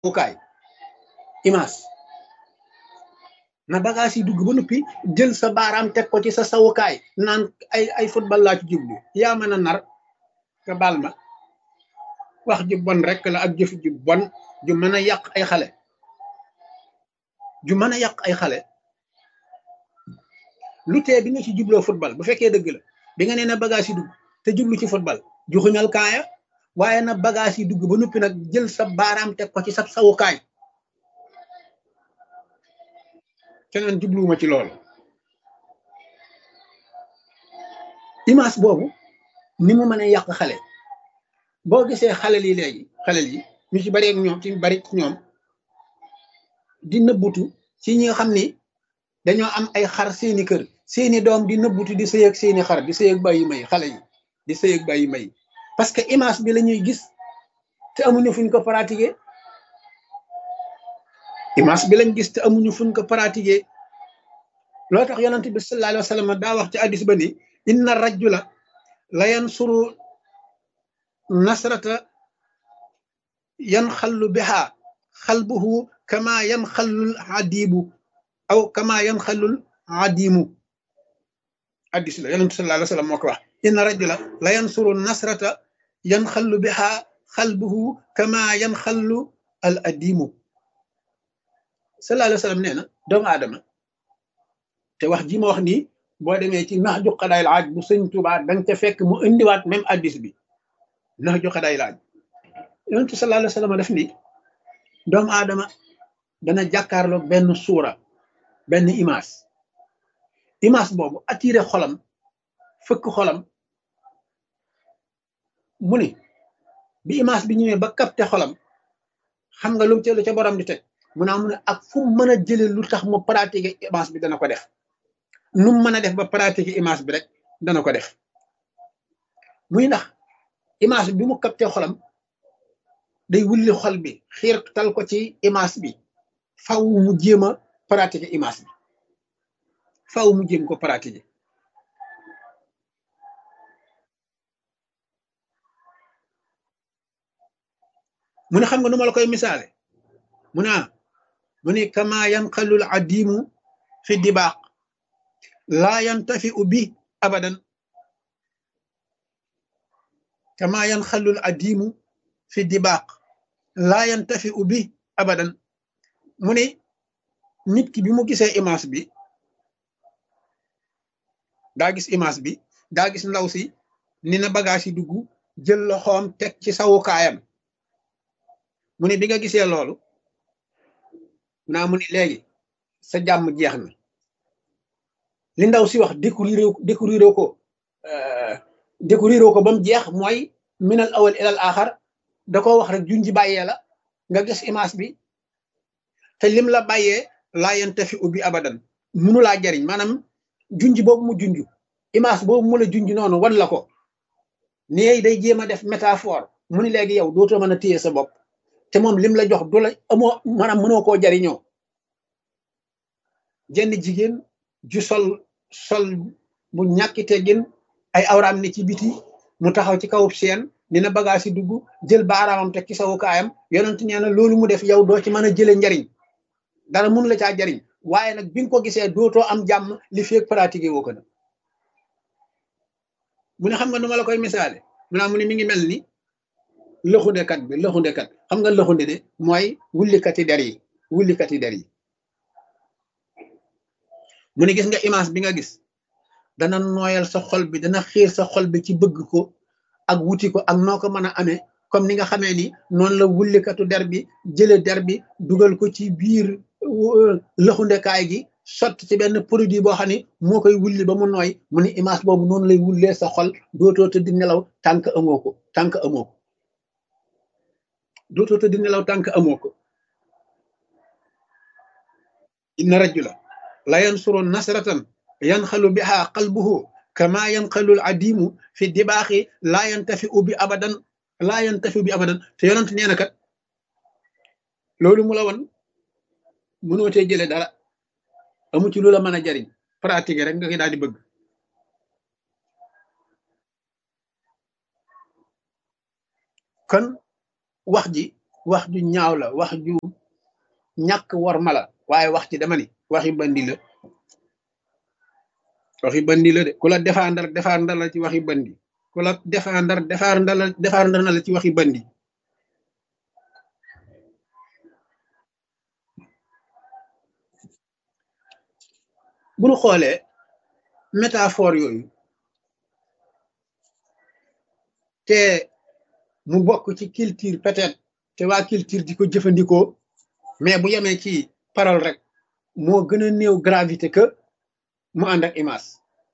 sawukaay image na bagage yi dugg ba noppi jël sa baaraam teg ko ci sa sawukaay naan ay ay football laa ci jublu yaa mën a nar nga baal ma wax ju bon rek la ak jëf ju bon ju mën a yàq ay xale ju mën a yàq ay xale lu tee bi nga ci jubloo football bu fekkee dëgg la bi nga nee na bagage yi dugg te jublu ci football juxuñal kaaya waaye na bagage yi dugg ba noppi nag jël sa baaraam teg ko ci sa sawukaay keneen jubluwuma ci loolu image boobu ni mu mën a yàq xale boo gisee xale yi léegi xale yi ñu ci bari ak ñoom ci bari ci ñoom di nëbbutu ci ñi nga xam ni dañoo am ay xar seeni kër seeni doom di nëbbutu di sëy ak seeni xar di sëy ak bàyyi may xale yi di sëy ak bàyyi may parce que image bi la ñuy gis te amuñu fuñ ko pratiquer image bi lañ gis te amuñu fuñ ko pratiquer loo tax yonent bi sallallahu alayhi wa sallam daa wax ci addis ba ni inna rajula la yansuru nasrata yan xallu biha xalbuhu kama yan xallul adibu aw kama yan xallul adimu addis la yonent sallallahu alayhi wa sallam moo ko wax inna rajula la yansuru nasrata yan xallu biha xalbuhu kama yan xallu al adimu sallallahu alayhi wa sallam nee na doomu aadama te wax ji ma wax nii boo demee ci nax ju xadaay laaj bu sëñ Tuubaa danga ca fekk mu indiwaat même addis bi nax ju xadaay laaj yonentu sallallahu alayhi wa sallam def ni doomu aadama dana jàkkaarloog benn suura benn image image boobu attiré xolam fëkk xolam mu ni bi image bi ñëwee ba capté xolam xam nga lu ca lu ca borom di teg mu naa mu ne ak fu mu mën a jële lu tax mu pratiquer image bi dana ko def nu mu mën a def ba pratiquer image bi rek dana ko def muy ndax image bi mu capté xolam day wulli xol bi xiir tal ko ci image bi faw mu jéem a pratiquer image bi faw mu jéem ko pratiquer mu ne xam nga nu ma la koy misaale mu naa mu ni kama yanqalul adimu fi dibaq laa yantafiu bi abadan kama yanqalul adimu fi dibaq laa yantafiu bi abadan mu ni nit ki bi mu gisee image bi daa gis image bi daa gis ndaw si ni na bagage yi dugg jël loxoom teg ci sawukaayam mu ni bi nga gisee loolu naa mu ni léegi sa jàmm jeex na li ndaw si wax découvrir découvrir ko découvrir ko ba mu jeex mooy minal awal ilal axar da ko wax rek junji bàyyee la nga gis image bi te lim la bàyyee laa yantafi ubbi abadan munu laa jariñ maanaam junji boobu mu junj image boobu mu la junj noonu wan la ko nii day jéem a def métaphore mu ni léegi yow dootoo mën a téye sa bopp te moom lim la jox du la amoo maanaam mënoo koo jariñoo jenn jigéen ju sol sol bu ñàkki teggin ay awraam ne ci biti mu taxaw ci kawub seen dina bagage yi dugg jël baaraamam teg ci sawukaayam yonent nee na loolu mu def yow doo ci mën a jële njariñ dara mun la caa jariñ waaye nag bi nga ko gisee dootoo am jàmm li feeg pratiqué woo ko nag mu ne xam nga nu ma la koy misaale mu naa mu ne mi ngi mel ni lëxundekat bi lëxundekat xam nga lëxunde de mooy wullikati der yi wullikati der yi mu ne gis nga image bi nga gis dana nooyal sa xol bi dana xiir sa xol bi ci bëgg ko ak wuti ko ak noo ko mën a amee comme ni nga xamee ni noonu la wullikatu der bi jële der bi dugal ko ci biir lëxundekaay gi sotti ci benn produit boo xam ne moo koy wulli ba mu nooy mu ne image boobu noonu lay wullee sa xol dootoo tëdd nelaw tànk amoo ko tànk amoo ko dootoo tëdd nelaw tànk amoo ko inna rajula la yansuru nasratan yanxalu biha qalbuhu kama yanxalu al adimu fi dibaaxi laa yantafi u bi abadan laa yantafi bi abadan te yonent nee na kat loolu mu la won mënoo tee jële dara amu ci lu la mën a jariñ pratique rek nga koy daal di bëgg kon wax ji wax ju ñaaw la wax ju ñàkk war ma la waaye wax ci dama ni waxi bandi la waxi bandi la de ku la défendre défendre la ci waxi bandi ku la défendre défendre la défendre na la ci waxi bandi bu ñu xoolee métaphore yooyu te mu bokk ci culture peut-être te waa culture di ko jëfandikoo mais bu yemee ci parole rek moo gën a néew gravité que mu ànd ak image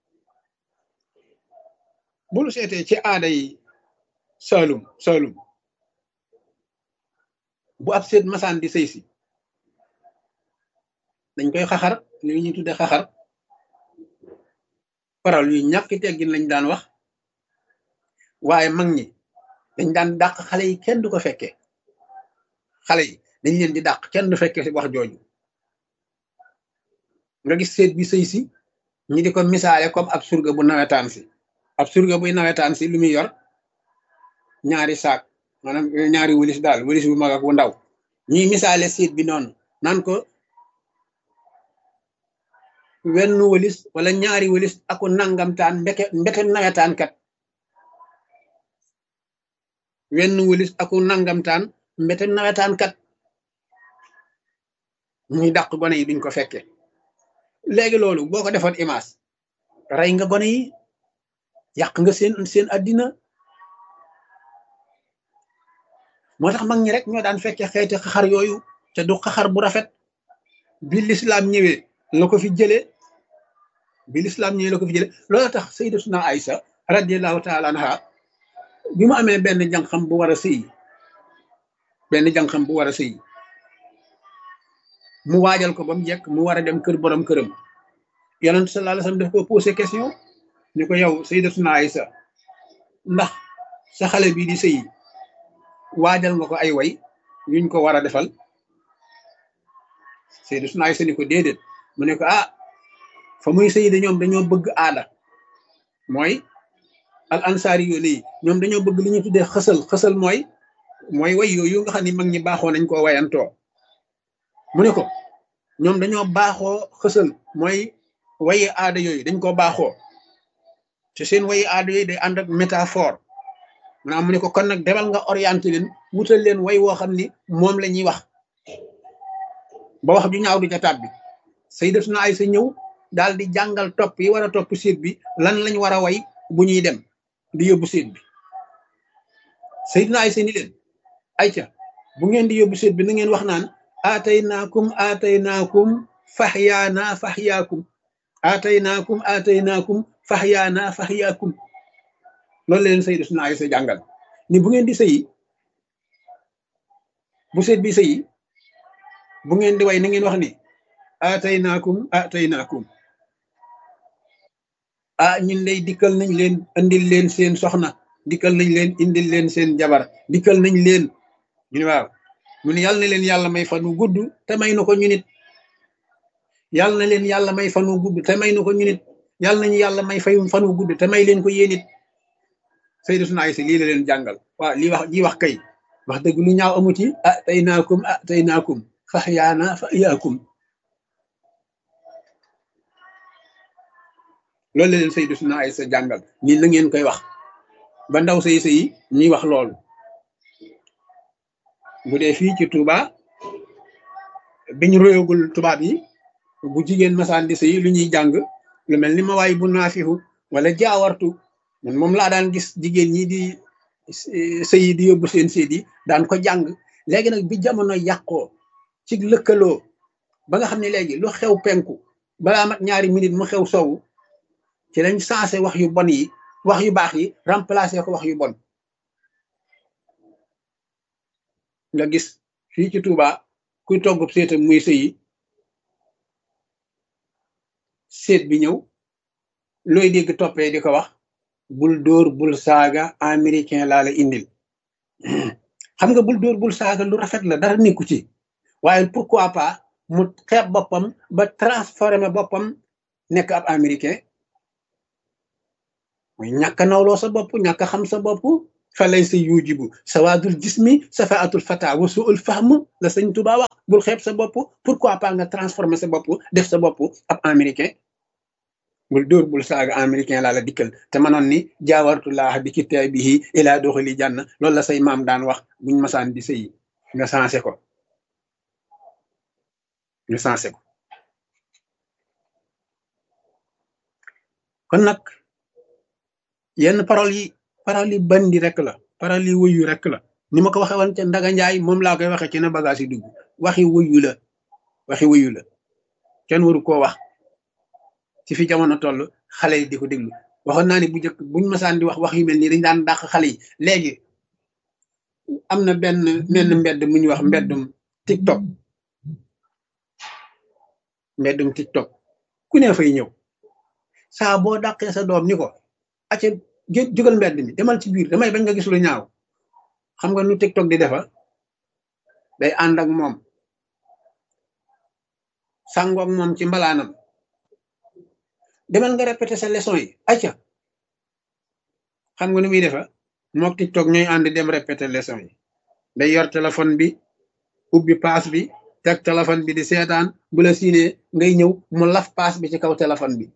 bu ñu seetee ci aada yi Saalum Saalum bu ab seet masaan di sëy si dañ koy xaxar li ñuy tudde xaxar parole yu ñàkk teggin lañ daan wax waaye mag ñi dañ daan dàq xale yi kenn du ko fekkee xale yi dañ leen di dàq kenn du fekkee wax jooju nga gis seet bi sëy si ñi di ko misaale comme ab surga bu nawetaan si ab surga buy nawetaan si lu muy yor ñaari saak maanaam ñaari wëlis daal wëlis bu mag ak bu ndaw ñuy misaale seet bi noonu naan ko wenn wëlis wala ñaari wëlis aku nangamtaan mbeke mbeke nawetaan kat wenn wëlis aku nangamtaan mbete nawetaan kat ñuy dàq gone yi duñ ko fekke léegi loolu boo ko defoon image rey nga gone yi yàq nga seen seen addina moo tax mag ñi rek ñoo daan fekke xeeti xaxar yooyu te du xaxar bu rafet bi lislaam ñëwee la ko fi jëlee bi lislaam ñëwee la ko fi jëlee loolu tax sayyidatuna Aïsa radiallahu taala anha bi mu amee benn jànqam bu war a sëy benn jànqam bu war a sëy mu waajal ko ba mu jekk mu war a dem kër borom këram yonent sallallahu alayhi wasallam daf ko posé question ni ko yow sayyidatuna Aïsa ndax sa xale bii di sëy waajal nga ko ay way yuñ ko war a defal sayyidatuna Aïsa ni ko déedéet mu ne ko ah fa muy sëy de ñoom dañoo bëgg aada mooy al ansaari yu nii ñoom dañoo bëgg li ñu tuddee xësal xësal mooy mooy way yooyu nga xam ni mag ñi baaxoo nañ koo wayantoo mu ne ko ñoom dañoo baaxoo xësal mooy wayi aada yooyu dañ koo baaxoo te seen wayi aada yooyu day ànd ak métaphore maanaam mu ne ko kon nag demal nga orienté leen wutal leen way woo xam ni moom la ñuy wax ba wax ju ñaaw du ca tàbbi sayyidatuna Aysa ñëw daal di jàngal topp yi war a topp séet bi lan lañ war a way bu ñuy dem di yóbbu séet bi sayyidatuna Aysa ni leen ayca bu ngeen di yóbbu séet bi na ngeen wax naan aataynaakum aataynaakum faxyaana faxyaakum aataynaakum aataynaakum faxyaana faxyaakum loolu leen sayyidatuna Aysa jàngal ni bu ngeen di sëyi bu seet bi sëyi bu ngeen di way na ngeen wax ni aataynaakum aataynaakum ah ñun lay dikkal nañ leen indil leen seen soxna dikkal nañ leen indil leen seen jabar dikkal nañ leen ñu ne waaw mu ne yàlla na leen yàlla may fan wu gudd te may na ko ñu nit yàlla na leen yàlla may fan wu gudd te may na ko ñu nit yàlla nañu yàlla may fay fan wu gudd te may leen ko yéen it sayyidatuna Aysa lii la leen jàngal waaw lii wax ji wax kay wax dëgg lu ñaaw amu ci ah tey naakum ah tey naakum faxyaana faxyaakum loolu la leen sayyidatuna Aysa jàngal nii la ngeen koy wax ba ndaw say sëyi ñuy wax loolu bu dee fii ci Touba biñ royagul tubaab yi bu jigéen masaan di sëyi lu ñuy jàng lu mel ni ma waay bu naafihu wala jaawartu man moom laa daan gis jigéen ñi di sëyi di yóbbu seen séet yi daan ko jàng léegi nag bi jamono yàqoo ci lëkkaloo ba nga xam ne léegi lu xew penku balaa mat ñaari minute mu xew sowu ci lañ sensé wax yu bon yi wax yu baax yi remplacé ko wax yu bon nga gis fii ci Touba kuy toggub seetam muy sëyi seet bi ñëw looy dégg toppee di ko wax bul dóor bul saaga américain laa la indil xam nga bul dóor bul saaga lu rafet la dara nekku ci waaye pourquoi pas mu xeeb boppam ba transformé boppam nekk ab américain muy ñàkk nawloo sa bopp ñàkk xam sa bopp fa laysa yujibu sawaadul jismi safaatul fata wa suul fahm la sëñ Tuba wax bul xeeb sa bopp pourquoi pas nga transformer sa bopp def sa bopp ab américain bul dóor bul saaga américain laa la dikkal te manoon ni jaawartullah bi kitaabihi ilaa doxali jànn loolu la say maam daan wax buñ masaan di sëy nga sensé ko nga sensé ko kon nag yenn parole yi parole yi bandi rek la parole yi wuyu rek la ni ma ko waxee woon ca Ndaga Njaay moom laa koy waxee ci na bagage yi dugg waxi wuyu la waxi wuyu la kenn waru koo wax ci fi jamono toll xale yi di ko déglu waxoon naa ni bu njëkk buñ masaan di wax wax yu mel nii dañ daan dàq xale yi léegi am na benn menn mbedd mu ñuy wax mbeddum TikTok mbeddum TikTok ku ne fay ñëw saa boo dàqee sa doom ni ko acca jógal mbedd mi demal ci biir damay bañ nga gis lu ñaaw xam nga nu TikTok di defa day ànd ak moom sàngoog moom ci mbalaanam demal nga répété sa leçon yi acca xam nga nu muy defa mook TikTok ñooy ànd dem répété leçon yi day yor téléphone bi ubbi paas bi teg téléphone bi di seetaan bu la siinee ngay ñëw mu laf paas bi ci kaw téléphone bi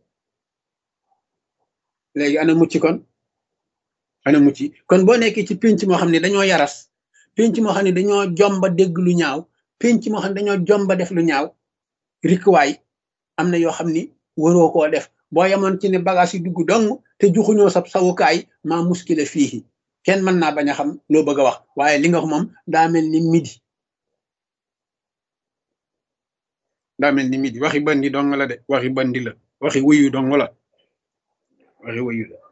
léegi ana mucc kon ana mucc kon boo nekkee ci pénc moo xam ne dañoo yaras pénc moo xam ne dañoo jomba dégg lu ñaaw pénc moo xam ne dañoo jomba def lu ñaaw rikkuwaay am na yoo xam ni waroo koo def boo yemoon ci ne bagage yi dugg dong te juxuñoo sab sawukaay maa muskile fii kenn mën naa bañ a xam loo bëgg a wax waaye li nga wax moom daa mel ni midi daa mel ni midi waxi bandi dong la de waxi bandi la waxi wuyu dong la waxi wuyu la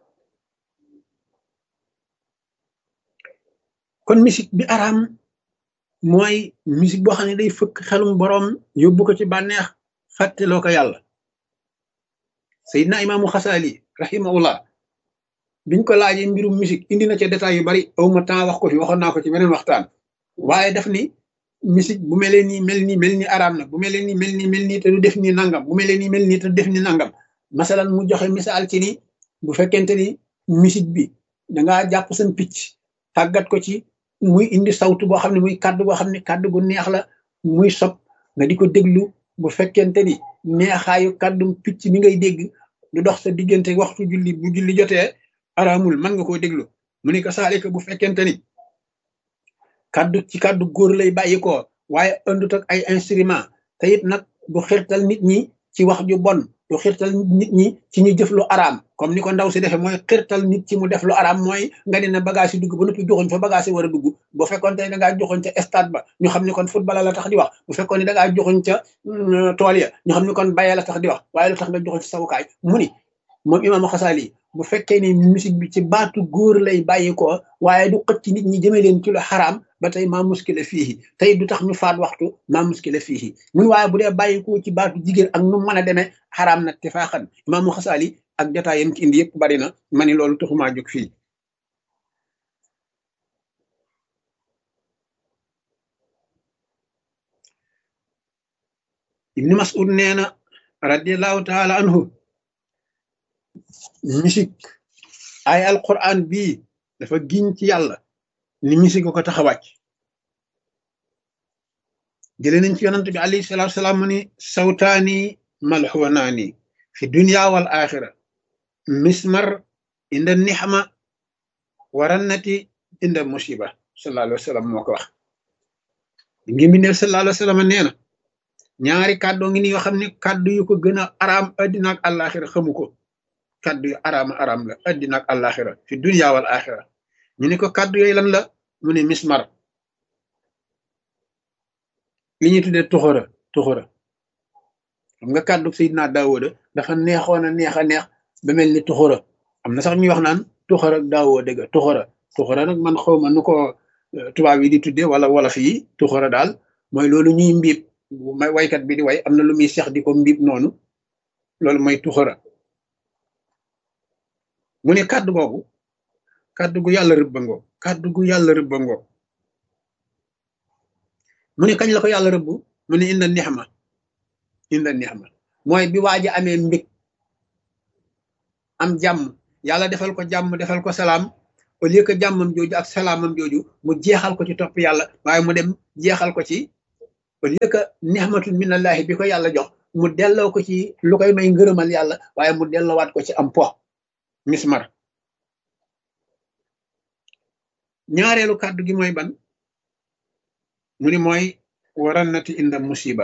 kon musique bi araam mooy musique boo xam ne day fëkk xelum boroom yóbbu ko ci bànneex fàtteloo ko yàlla Seydina Imaamu Xasaali rahimahullah biñ ko laajee mbirum musique indi na ca détails yu bari awma temps wax ko fi waxoon naa ko ci beneen waxtaan waaye daf ni musique bu melee nii mel nii mel ni araam na bu melee nii mel nii mel nii te du def ni nangam bu melee nii mel nii te du def ni nangam masalan mu joxe misaal ci ni bu fekkente ni musique bi dangaa jàpp seen picc tàggat ko ci muy indi sawtu boo xam ne muy kàddu boo xam ne kàddu gu neex la muy sob nga di ko déglu bu fekkente ni neexaayu kàddum picc mi ngay dégg du dox sa diggante waxtu julli bu julli jotee araamul mën nga koo déglu mu ne ko saalika bu fekkente ni kàddu ci kàddu góor lay bàyyi ko waaye andut ak ay instrument te it nag du xirtal nit ñi ci wax ju bon du xirtal nit ñi ci ñu jëf lu araam comme ni ko ndaw si defee mooy xirtal nit ci mu def lu araam mooy nga ne na bagage yi dugg ba noppi joxoñ fa bagage yi war a dugg bu fekkoon te da ngaa joxoñ ca stade ba ñu xam ne kon football la tax di wax bu fekkoon ne da ngaa joxoñ ca tool ya ñu xam ne kon bayee la tax di wax waaye lu tax nga joxoñ ci sawukaay mu ni moom imaamu xasaali bu fekkee ni musique bi ci baatu góor lay bàyyi ko waaye du xëcc nit ñi jëme leen ci lu xaraam ba tey maa muskile fii tey du tax ñu faat waxtu maa muskile fii mun waaye bu dee bàyyi ko ci baatu jigéen ak nu mën a demee xaraam nag te faaxan imaamu xasaali ak jotaay yam ci indi yëpp bari na ma ni loolu taxumaa jóg fii ibni mas'ud nee na radiallahu taala anhu musique ay alquran bii dafa giñ ci yàlla ni musique ko tax a wàcc jëlee nañ ci yonant bi alayhi salatu salaam mu ni sawtaani malxuwanaani fi dunya wal axira mismar inda nixma warannati inda musiba sallallahu alayhi wa sallam moo ko wax ngi mi ne sallallahu alayhi wa sallam nee na ñaari kàddoo ngi ni yoo xam ne kàddu yu ko gën a araam addina ak àllaaxira xamu ko kàddu yu araama araam la addina ak àllaaxira fi dunya wal axira ñu ne ko kàddu yooyu lan la mu ne mismar li ñuy tuddee tuxura tuxura xam nga kàddu Seydina Daawuda dafa neexoon a neex a neex ba mel ni tuxura am na sax ñuy wax naan tuxura ak daawoo dëgg tuxura tuxura nag man xaw ma nu ko tubaab yi di tuddee wala wolof yi tuxura daal mooy loolu ñuy mbiib may waykat bi di way am na lu muy seex di ko mbiib noonu loolu mooy tuxura mu ne kàddu googu kàddu gu yàlla rëbbangoo kàddu gu yàlla rëbbangoo mu ne kañ la ko yàlla rëbb mu ne inda nixma inda nixma mooy bi waa ji amee mbég am jàmm yàlla defal ko jàmm defal ko salaam au lieu que jàmmam jooju ak salaamam jooju mu jeexal ko ci topp yàlla waaye mu dem jeexal ko ci au lieu que nihmatul minallahi bi ko yàlla jox mu delloo ko ci lu koy may ngërëmal yàlla waaye mu delloowaat ko ci am po mismar ñaareelu kàddu gi mooy ban mu ni mooy warannati inda musiba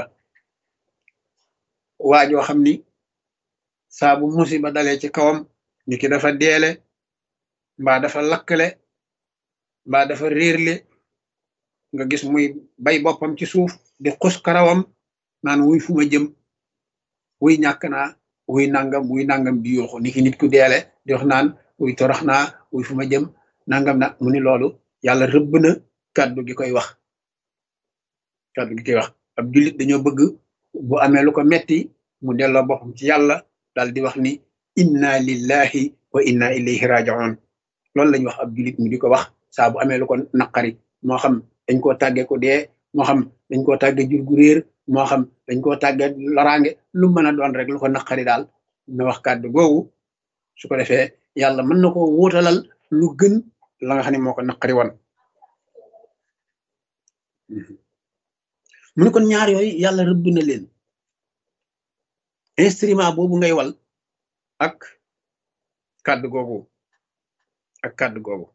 waajoo xam ni saa bu musiba dalee ci kawam ni ki dafa deele mbaa dafa lakkale mbaa dafa réerle nga gis muy bay boppam ci suuf di xus karawam naan wuy fu ma jëm wuy ñàkk naa wuy nangam wuy nangam di yuuxu ni ki nit ku deele di wax naan wuy torox naa wuy fu ma jëm nangam na mu ni loolu yàlla rëbb na kàddu gi koy wax kàddu gi koy wax ab jullit dañoo bëgg bu amee lu ko metti mu delloo boppam ci yàlla daal di wax ni inna lillahi wa inna ilayhi raji'un loolu lañu wax ab jullit mu di ko wax saa bu amee lu ko naqari moo xam dañ koo tàggee ko dee moo xam dañ koo tàggee jur gu réer moo xam dañ koo tàggee loraange lu mën a doon rek lu ko naqari daal na wax kàddu googu su ko defee yàlla mën na ko wuutalal lu gën la nga xam ne moo ko naqari woon mu ne kon ñaar yooyu yàlla rëbb na leen instrument boobu ngay wal ak kàddu googu ak kàddu googu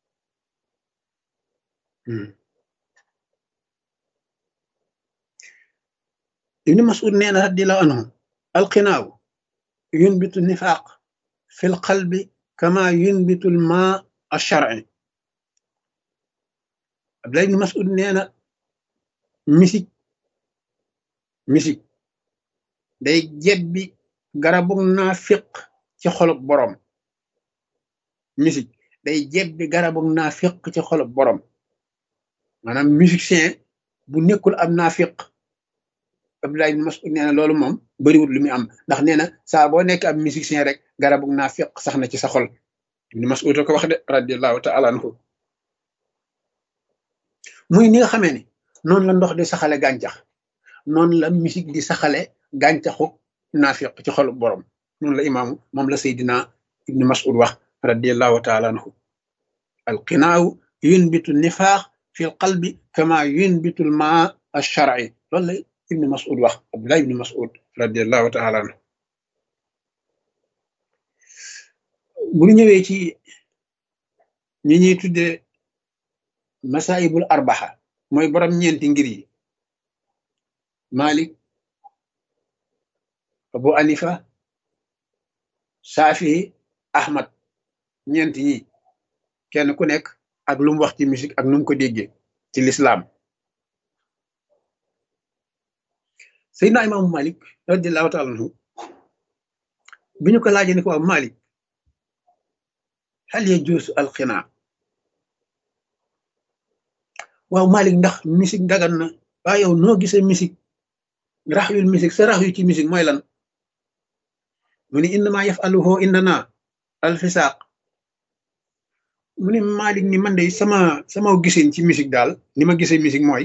ibni mas'ud nee na radiyallahu anhu alqinaaw yunbitu nifaaq fi l qalbi kama yunbitu l ma alshar'i abdullah ibni mas'ud nee na misik misik day jebbi garabug naafiq ci xolub borom misik day jebbi garabug naafiq ci xolub borom maanaam musicien bu nekkul am naafiq Abdullah ibn Mas'ud nee na loolu moom bariwul lu muy am ndax nee na saa boo nekk ab musicien rek garabug naafiq sax na ci sa xol ibn Mas'ud ko wax de radiallahu taala anhu muy ni nga xamee ne noonu la ndox di saxale gàncax noonu la musique di saxale gàncaxu naafiq ci xolu borom noonu la imaamu moom la Seydina ibni Mas'ud wax radiallahu taala anhu alqinaaw yunbitu nifaax fi l qalbi kama yunbitu l maa alshar'i loolu la ibni Mas'ud wax Abdullah ibni Mas'ud radiallahu taala anhu bu ñu ñëwee ci ñi ñuy tuddee masaibul arbaxa mooy borom ñeenti ngir yi Malik Abu Anifa Shafi Ahmad ñeenti ñi kenn ku nekk ak lu mu wax ci musique ak nu mu ko déggee ci lislaam Seydina Imaamu Malik radiallahu taala anhu bi ñu ko laajee ni ko waaw Malik hal yajuusu alxinaa waaw Malik ndax musique dagan na waa yow noo gisee musique rax yul musique sa rax yu ci musique mooy lan mu ni innama yafaluhu indana alfisaaq mu ni Malik ni man de sama sama gisin ci musique daal ni ma gisee musique mooy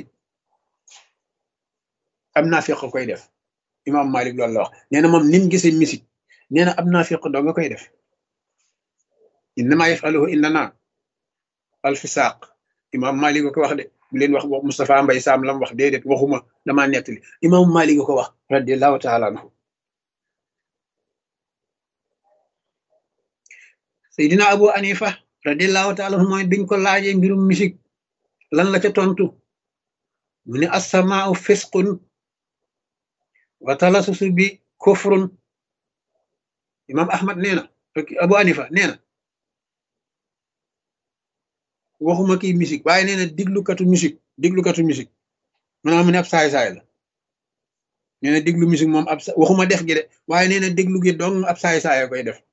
am naa fiq koy def imam Malik loolu la wax nee na moom ni mu gisee musique nee na am naa fiq doo nga koy def innama yafaluhu indana alfisaaq imam Malik ko wax de bu leen wax Moustapha Mbay Sam lam wax déedéet waxuma damaa nettali imam Malik ko wax radiallahu taala anhu Seydina Abu Anifa radiallahu taala anhu mooy biñ ko laajee mbirum musique lan la ca tontu mu ne assamaau fisqun wa talasusu bi kufrun imam Ahmad nee na Abu Anifa nee na waxuma kii musique waaye nee na diglukatu musique diglukatu musique maanaam mu ne ab saay-saay la nee na diglu musique moom ab waxuma def gi de waaye nee na déglu gi dong ab saay-saay koy def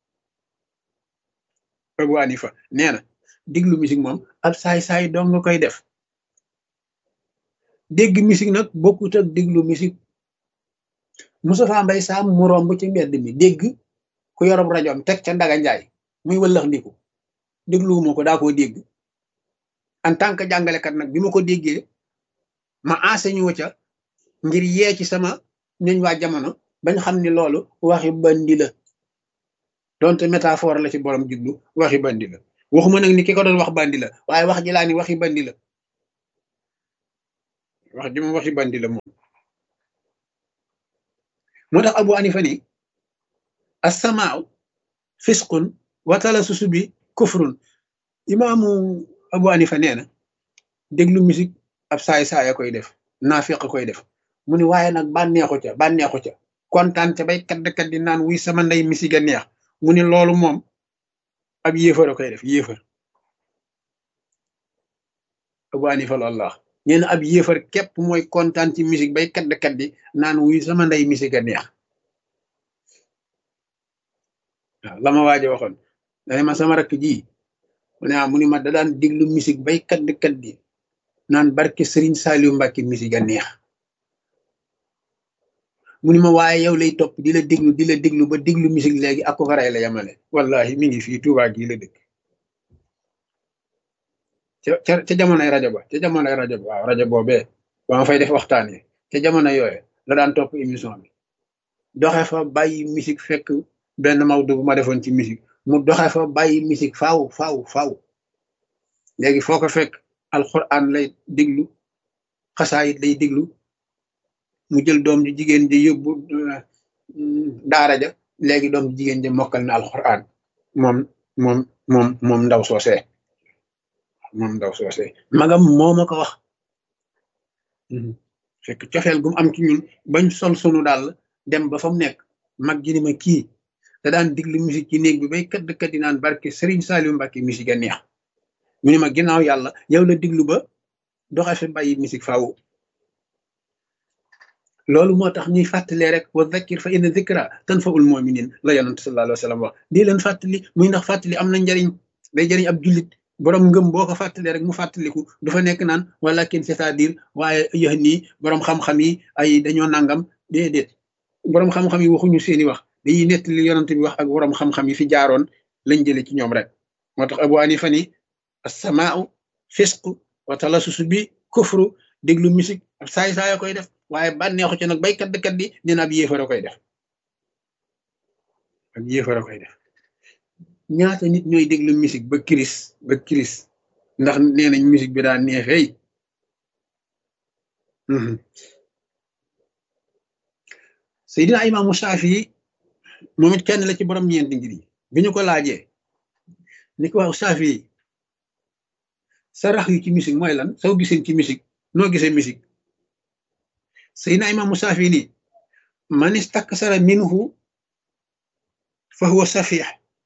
Abu Hanifa nee na diglu musique moom ab saay-saay dong nga koy def dégg musique nag bokkut ak diglu musique Moustapha Mbay Sam mu romb ci mbedd mi dégg ku yorob rajoom teg ca Ndaga Njaay muy wëllax ndiku dégluwuma ko daa koo dégg en tant que jàngalekat nag bi ma ko déggee ma enseigné wu ca ngir yee ci sama ñoñ waa jamono bañ xam ni loolu waxi bandi la donte métaphore la ci borom jublu waxi bandi la waxuma nag ni ki ko doon wax bandi la waaye wax ji laa ni waxi bandi la wax ji moom waxi bandi la moom moo tax abu anifa ni assamaaw fisqun watala susu bi kufrun imaamu abu anifa nee na déglu musique ab saay saaya koy def naafiq koy def mu ni waaye nag bànneexu ca bànneexu ca kontaan ca bay kadd kaddi naan wuy sama ndey misiga neex mu ni loolu moom ab yéefar a koy def yéefar abu anifa loolu la wax nee na ab yéefar képp mooy kontaan ci musique bay kadd kaddi naan wuy sama ndey misiga neex waaw la ma waaje waxoon dane ma sama rakk ji mu ne mu ni ma da daan diglu musique bay kadd kaddi naan barke Serigne Saliou Mbacke musique a neex mu ni ma waaye yow lay topp di la déglu di la déglu ba déglu musique léegi ak ko faray la yamale wallahi mi ngi fii Touba gii la dëkk ca ca jamonoy rajo ba ca jamonoy rajo ba waaw rajo boobee ba ma fay def waxtaan yi ca jamono yooyu la daan topp émission bi doxe fa bàyyi musique fekk benn mawdu bu ma defoon ci musique mu doxe fa bàyyi musique faaw faaw faaw léegi foo ko fekk alquran lay déglu xasaayit lay déglu mu jël doom ji jigéen ji yóbbu daara ja léegi doom ji jigéen ji mokkal na alquran moom moom moom moom ndaw soosee moom ndaw soosee magam moo ma ko wax fekk cofeel gum am ci ñun bañ sol sunu daal dem ba fa mu nekk mag ji ni ma kii da daan diglu musique ci néeg bi bay këdd këddi naan barke Serigne Saliou Mbacke musique a neex mu ni ma ginnaaw yàlla yow la diglu ba doxe fi bàyyi musique faaw loolu moo tax ñuy fàttalee rek wa dhakkir fa inna dhikra tanfa'ul mu'minin la yonent sallallahu alayhi wa sallam wax di leen fàttali muy ndax fàttali am na njariñ day jariñ ab jullit borom ngëm boo ko fàttalee rek mu fàttaliku du fa nekk naan walakin c'est-à-dire waaye yéex nii borom xam-xam yi ay dañoo nangam déedéet borom xam-xam yi waxuñu seeni wax dañuy nettali yonent bi wax ak borom xam-xam yi fi jaaroon lañ jëlee ci ñoom rek moo tax Abu Hanifa ni as-samaa'u fisq wa talasusu bi kufru déglu musique ab saay saaya koy def waaye bànneexu ci nag baykat dëkkat di dina ab yéefara koy def ab yéefara koy def ñaata nit ñooy déglu musique ba kiris ba kiris ndax nee nañ musique bi daa neexeey Seydina Imaamu Shaafi moom it kenn la ci borom ñeenti ngir yi bi ñu ko laajee ni ko wax Shaafi sarax yu ci musique mooy lan soo gisee ci musique noo gisee musique Seydina Imaamu Shaafi ni man istaksara minhu fa huwa safih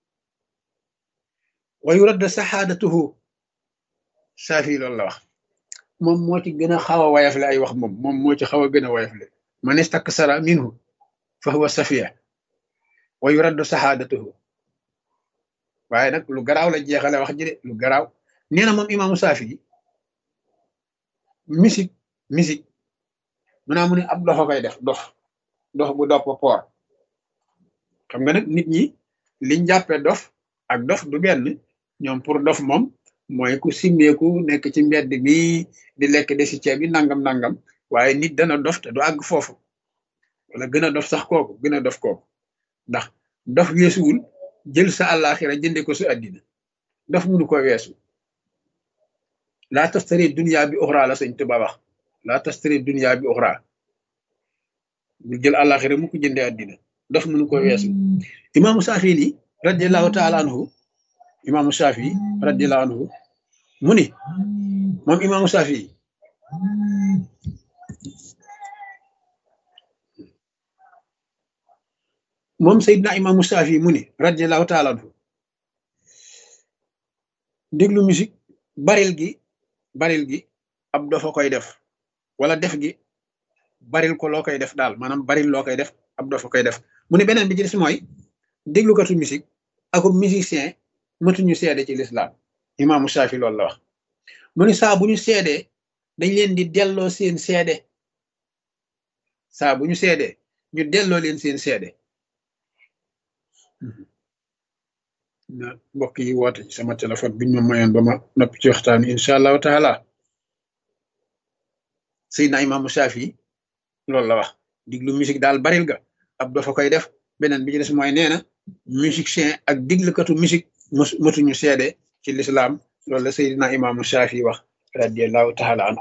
wa yurad saxaadatuhu Shaafi loolu la wax moom moo ci gën a xaw a wayafle ay wax moom moom moo ci xaw a gën a wayafle man istaksara minhu fa huwa safih wa yurad saxaadatuhu waaye nag lu garaaw la jeexale wax ji de lu garaaw nee na moom imaamu Shaafi musique musique mu naa mu ne ab dofa koy def dof dof bu dopp poor xam nga nag nit ñi liñ jàppe dof ak dof du benn ñoom pour dof moom mooy ku simmeeku nekk ci mbedd mi di lekk desi ceeb bi nangam nangam waaye nit dana dof te du àgg foofu wala gën a dof sax kooku gën a dof kooku ndax dof weesuwul jël sa àllaaxira jënde ko sa àddina dof mënu ko weesu laa tastari dunya bi uxra la sëñ Tuba wax laa tastari dunya bi uxra bu jël àllaaxira mu ko jënde àddina dof mënu ko weesu imaamu Saafi ni radiallahu taala anhu imaamu Saafi radiallahu anhu mu ni moom imaamu Saafi moom Seydina imaamu Saafi mu ni radiallahu taala anhu déglu musique baril gi baril gi ab dofa koy def wala def gi baril ko loo koy def daal maanaam baril loo koy def ab dofa koy def mu ne beneen bi ci des mooy déglukatu musique ako musicien matuñu seede ci lislaam imaamu Shaafi loolu la wax mu ne saa bu ñu seedee dañ leen di delloo seen seede saa bu ñu seedee ñu delloo leen seen seede na mbokk yi woote ci sama téléphone biñ ma mayoon ba ma noppi ci waxtaan incha allahu taala Seydina imaamu Shaafi loolu la wax diglu musique daal baril ga ab dafa koy def beneen bi ci des mooy nee na musicien ak diglukatu musique matuñu seede ci lislaam loolu la Seydina imaamu Shaafi wax radiallahu taala anhu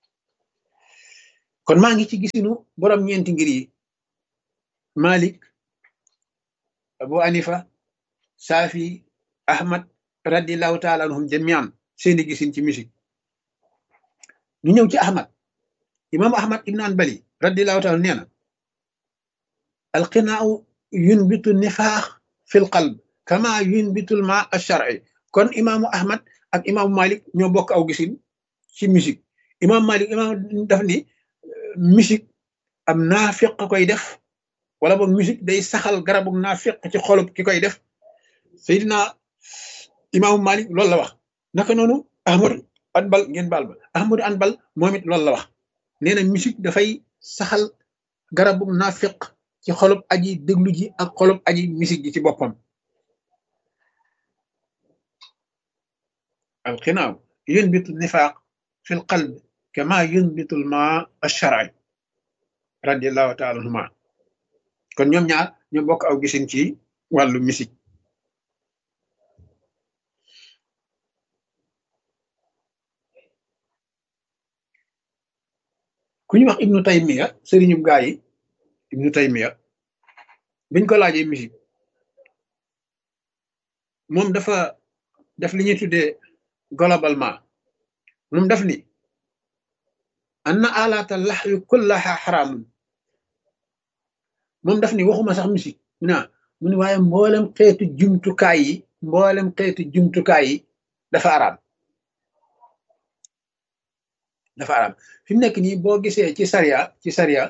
kon maa ngi ci gisinu borom ñeenti ngir yi Malik Abu Hanifa Shaafi Ahmad radiallahu taala anhum jamian seeni gisin ci musique ñu ñëw ci Ahmad imaamu Ahmad ibn Hanbali radiallahu taala nee na alqinaaw yunbitu nifaax fi l qalb kama yunbitul ma alshar'i kon imaamu Ahmad ak imaamu Malik ñoo bokk aw gisin ci musique imaamu Malik imaam daf ni musique am naafiq koy def wala boog musique day saxal garabu naafiq ci xolub ki koy def Seydina imaamu Malik loolu la wax naka noonu Ahmadu Anbal ngeen baal ba Ahmadu Anbal moom it loolu la wax nee na musique dafay saxal garabu naafiq ci xolub aji déglu ji ak xolub aji musique ji ci boppam alxinaaw yunbitu nifaaq fi l qalb kama yunbitu l ma alshar'i radiallahu taala anhuma kon ñoom ñaar ñoo bokk aw gisin ci wàllu musique ku ñu wax ibnu taymiya sëriñu gaa yi ibnu taymiya biñ ko laajee musique moom dafa def li ñuy tuddee globalement moom daf ni anna alaata laxwi kullaha xaraamun moom daf ni waxuma sax musique naa mu ni waaye mboolem xeetu jumtukaay yi mboolem xeetu jumtukaay yi dafa araam dafa araam fi mu nekk nii boo gisee ci sariya ci sariya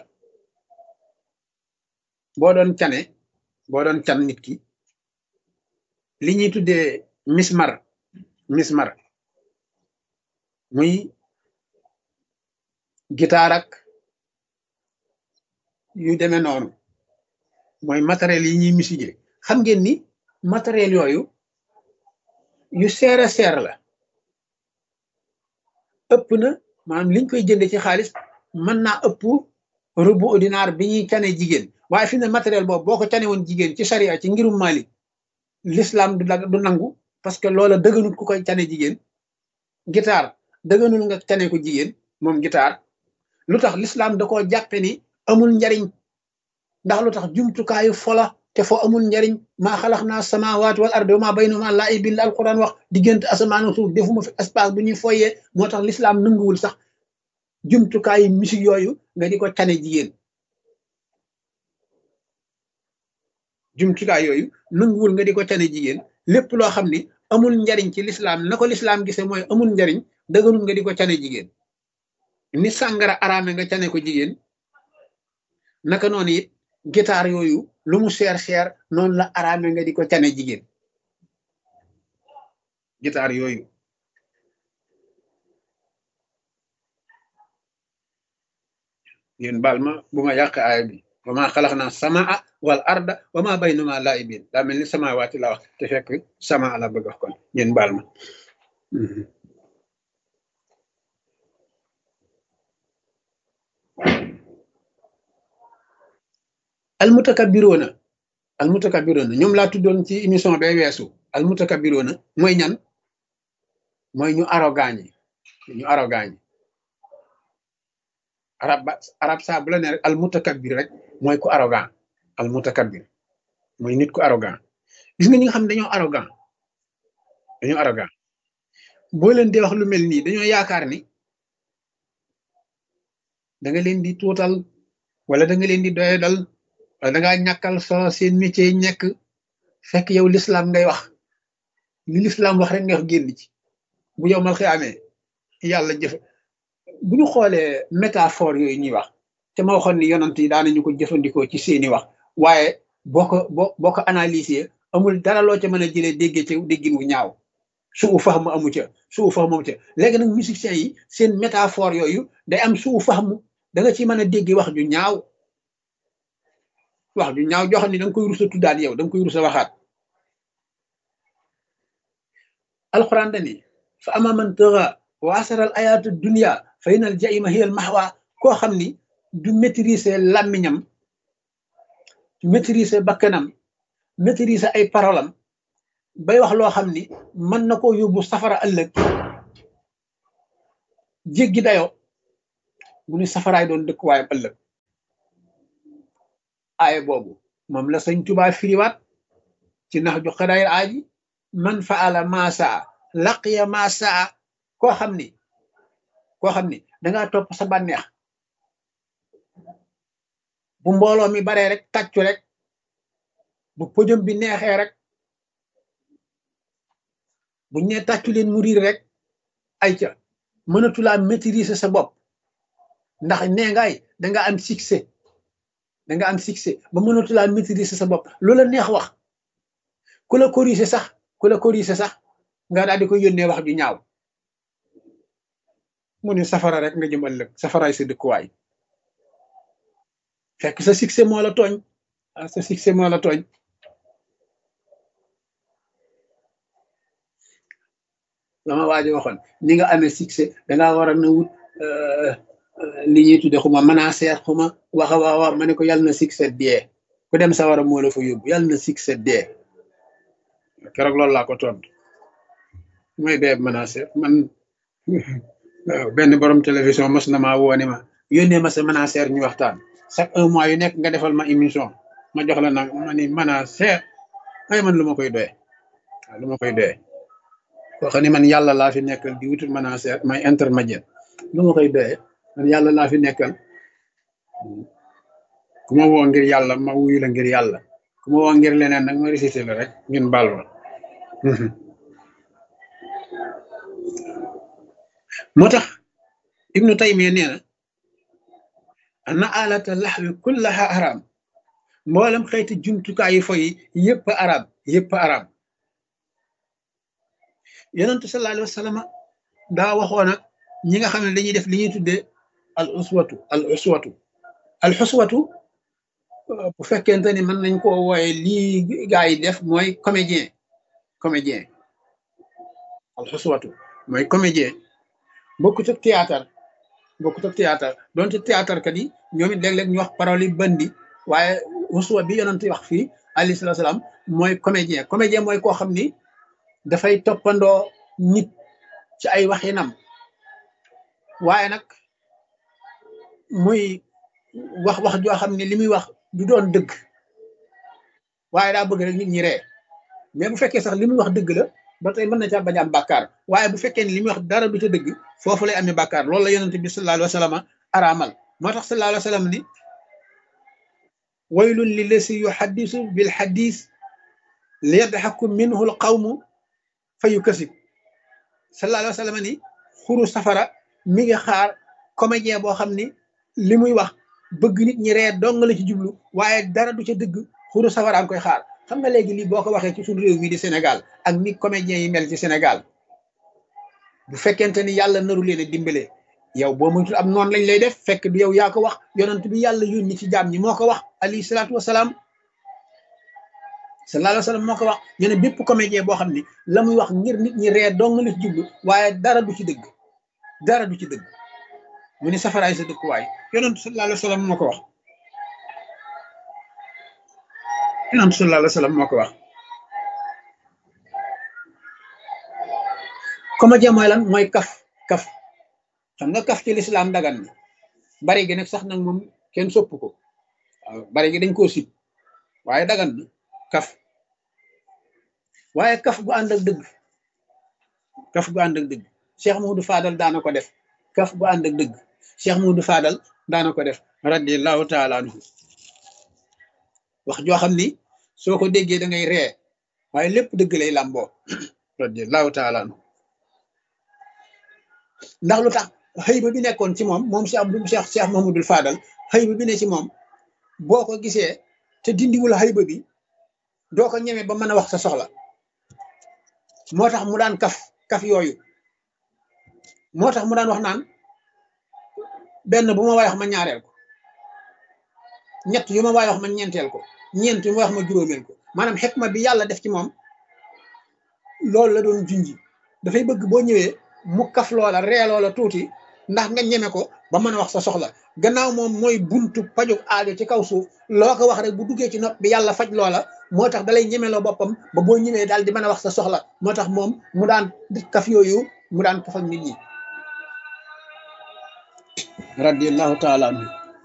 boo doon cane boo doon can nit ki li ñuy tuddee mismar mismar muy gitaar ak yu demee noonu mooy matériel yi ñuy misige xam ngeen ni matériel yooyu yu seer a seer la ëpp na maanaam liñ koy jënde ci xaalis mën naa ëpp rubu dinaar bi ñuy cane jigéen waaye fi ne matériel boobu boo ko cane woon jigéen ci sariya ci ngirum Malik l'islam du du nangu parce que loola dëgganul ku koy cane jigéen guitare dëgganul nga cane ko jigéen moom guitare lu tax l'islam da koo jàppe ni amul njariñ ndax lu tax jumtukaayu fola te fo amul njariñ maa xalax naa samawaat wal ardi maa baynuma laa ibin la alquran wax diggante asamaan ak suuf defuma fi espace bu ñuy foyee moo tax l'islam nanguwul sax jumtukaayu musique yooyu nga di ko cane jigéen jumtukaay yooyu nanguwul nga di ko cane jigéen lépp loo xam ni amul njariñ ci l'islam na ko l'islam gise mooy amul njariñ dëgganul nga di ko cane jigéen ni sàngara araame nga cane ko jigéen naka noonu it guitare yooyu lu mu cher cher noonu la araame nga di ko cane jigéen guitare yooyu yéen baal ma bu ma yàq aaya bi wa ma xalax naa samaa wal arda wa ma baynuma laibin daa mel ni samawaati la wax te fekk sama la bëgg wax kon yéen baal ma almutakabiroona almutakabiroona ñoom laa tuddoon ci émission bay weesu almutakabiroona mooy ñan mooy ñu arrogant ñi ñu arrogant ñi arab ba arab saa bu la ne rek almutakabir rek mooy ku arrogant almutakabir mooy nit ku arrogant gis nga ñi nga xam ne dañoo arrogant dañoo arrogant boo leen di wax lu mel nii dañoo yaakaar ni da nga leen di tuutal wala da nga leen di doyadal wala da ngaa ñàkkal solo seen métier yi nekk fekk yow l'islam ngay wax li l'islam wax rek nga wax génn ci bu yow mal xiyaamee yàlla jëf bu ñu xoolee métaphore yooyu ñuy wax te ma waxoon ni yonant yi daanañu ko jëfandikoo ci seeni wax waaye boo ko boo boo ko analyser amul dara loo ca mën a jëlee déggee ca déggin wu ñaaw suu faxmu amu ca suu faxmu amu ca léegi nag musiciens yi seen métaphore yooyu day am suu faxmu da nga ci mën a dégg wax ju ñaaw wax ju ñaaw joo xam ne da nga koy rusa tuddaat yow da nga koy rusa waxaat alxuraan dani fa ama man tëra wa asaral ayaatu dunia fa inal jaima hiyal maxwa koo xam ni du maîtriser làmmiñam maîtriser bakkanam maîtriser ay parolam bay wax loo xam ni mën na koo yóbbu safara ëllëg jéggi dayoo mu ni safaraay doon dëkkuwaayam ëllëg aaye boobu moom la sëñ Tuubaa firiwaat ci nax ju xadaayir aaji man faala maasaa laqiya maasaa koo xam ni koo xam ni dangaa topp sa bànneex bu mbooloo mi baree rek tàccu rek bu pëjëm bi neexee rek buñ ne tàccu leen mu riir rek ay ca mënatulaa maîtriser sa bopp ndax nee ngaay danga am succès danga am succès ba mënatulaa maîtriser sa bopp loola neex wax ku la corriger sax ku la corriger sax nga daal di ko yónnee wax ju ñaaw mu ne safara rek nga jëm ëllëg safaraay sa dëkkuwaay fekk sa succès moo la tooñ sa succès moo la tooñ la ma waaji waxoon ni nga amee succès dangaa war a na wut li ñuy tudde xuma menacer xuma waxa wax wax ma ne ko yàlla na succès dee ku dem sa war a moo la fa yóbbu yàlla na succès dee keroog loolu laa ko tontu mooy dee menacer man waaw benn borom télévision mas na maa woo ni ma yónnee ma sa menacer ñu waxtaan chaque un mois yu nekk nga defal ma émission ma jox la nag ma ni menacer ay man lu ma koy doyee waaw lu ma koy doyee koo xam ne man yàlla laa fi nekkal di wutul menacer may intermédiaire lu ma koy doyee man yàlla laa fi nekkal ku ma woo ngir yàlla ma wuyu la ngir yàlla ku ma woo ngir leneen nag ma récité la rek ñun baal ma moo tax ibnu taymiya nee na ana alata laxwi kullaha haram mboolem xeeti jumtukaay yi foyi yëpp arab yëpp arab yonentu sallallahu alayhi wa sallam daa waxoon ak ñi nga xam ne dañuy def li ñuy tuddee al uswatu al uswatu al uswatu bu fekkente ni mën nañ koo wooye lii gaa yi def mooy comédien comédien al uswatu mooy comédien bokkut ak théâtre bokkut ak théâtre donte théâtre kat yi ñoom it léeg-léeg ñu wax parole yi bandi waaye uswa bi yonent wax fii alayhi salaatu salaam mooy comédien comédien mooy koo xam ni dafay toppandoo nit ci ay waxinam waaye nag muy wax wax joo xam ne li muy wax du doon dëgg waaye daa bëgg rek nit ñi ree mais bu fekkee sax li muy wax dëgg la ba tey mën na caa bañ am bàkkaar waaye bu fekkee ne li muy wax dara du ca dëgg foofu lay amee bàkkaar loolu la yonent bi sallallahu alayhi wa sallam araamal moo tax sallallahu alayhi wa sallam ni waylun li lasi yuhaddisu bil hadis li yadhaku minhu al qawmu fa yukasib sallallahu alayhi wa sallam ni xuru safara mi ngi xaar comédien boo xam ni li muy wax bëgg nit ñi ree dong la ci jublu waaye dara du ca dëgg xuru safara am koy xaar xam nga léegi lii boo ko waxee ci suñu réew mi di Sénégal ak ni comédien yi mel ci Sénégal bu fekkente ni yàlla naru leen a dimbale yow boo moytul am noonu lañ lay def fekk du yow yaa ko wax yonent bi yàlla yónni ci jaam ñi moo ko wax alayhi salaatu wasalaam sallallahu alayhi wa sallam moo ko wax ñu ne bépp comédien boo xam ni la muy wax ngir nit ñi ree dong la ci jublu waaye dara du ci dëgg dara du ci dëgg mu ni safaraay sa dëkkuwaay yonent sallallahu alayhi wa sallam moo ko wax yonent sallallahu alayhi wa sallam moo ko wax comédien mooy lan mooy kaf kaf xam nga kaf ci lislaam dagan na bari gi nag sax nag moom kenn sopp ko waaw bari gi dañ koo sib waaye dagan na kaf waaye kaf gu ànd ak dëgg kaf gu ànd ak dëgg Cheikh Moudou Fadal daana ko def kaf gu ànd ak dëgg Cheikh Moudou Fadal daana ko def radiallahu taala anhu wax joo xam ni soo ko déggee da ngay ree waaye lépp dëgg lay làmboo radiallahu taala anhu ndax lu tax xëy ba bi nekkoon ci moom moom Cheikh Abdou Cheikh Cheikh Mahmoudul Fadal xëy ba bi ne ci moom boo ko gisee te dindiwul xëy ba bi doo ko ñeme ba mën a wax sa soxla moo tax mu daan kaf kaf yooyu moo tax mu daan wax naan benn bu ma waay wax ma ñaareel ko ñett yu ma waay wax ma ñeenteel ko ñeent yu ma wax ma juróomeel ko maanaam xikma bi yàlla def ci moom loolu la doon junji dafay bëgg boo ñëwee mu kaf loola ree loola tuuti ndax nga ñeme ko ba mën a wax sa soxla gannaaw moom mooy buntu pajug aajo ci kaw suuf loo ko wax rek bu duggee ci nopp bi yàlla faj loola moo tax dalay ñemeloo boppam ba boo ñemee daal di mën a wax sa soxla moo tax moom mu daan kaf yooyu mu daan kaf ak nit ñi radiallahu taala anhu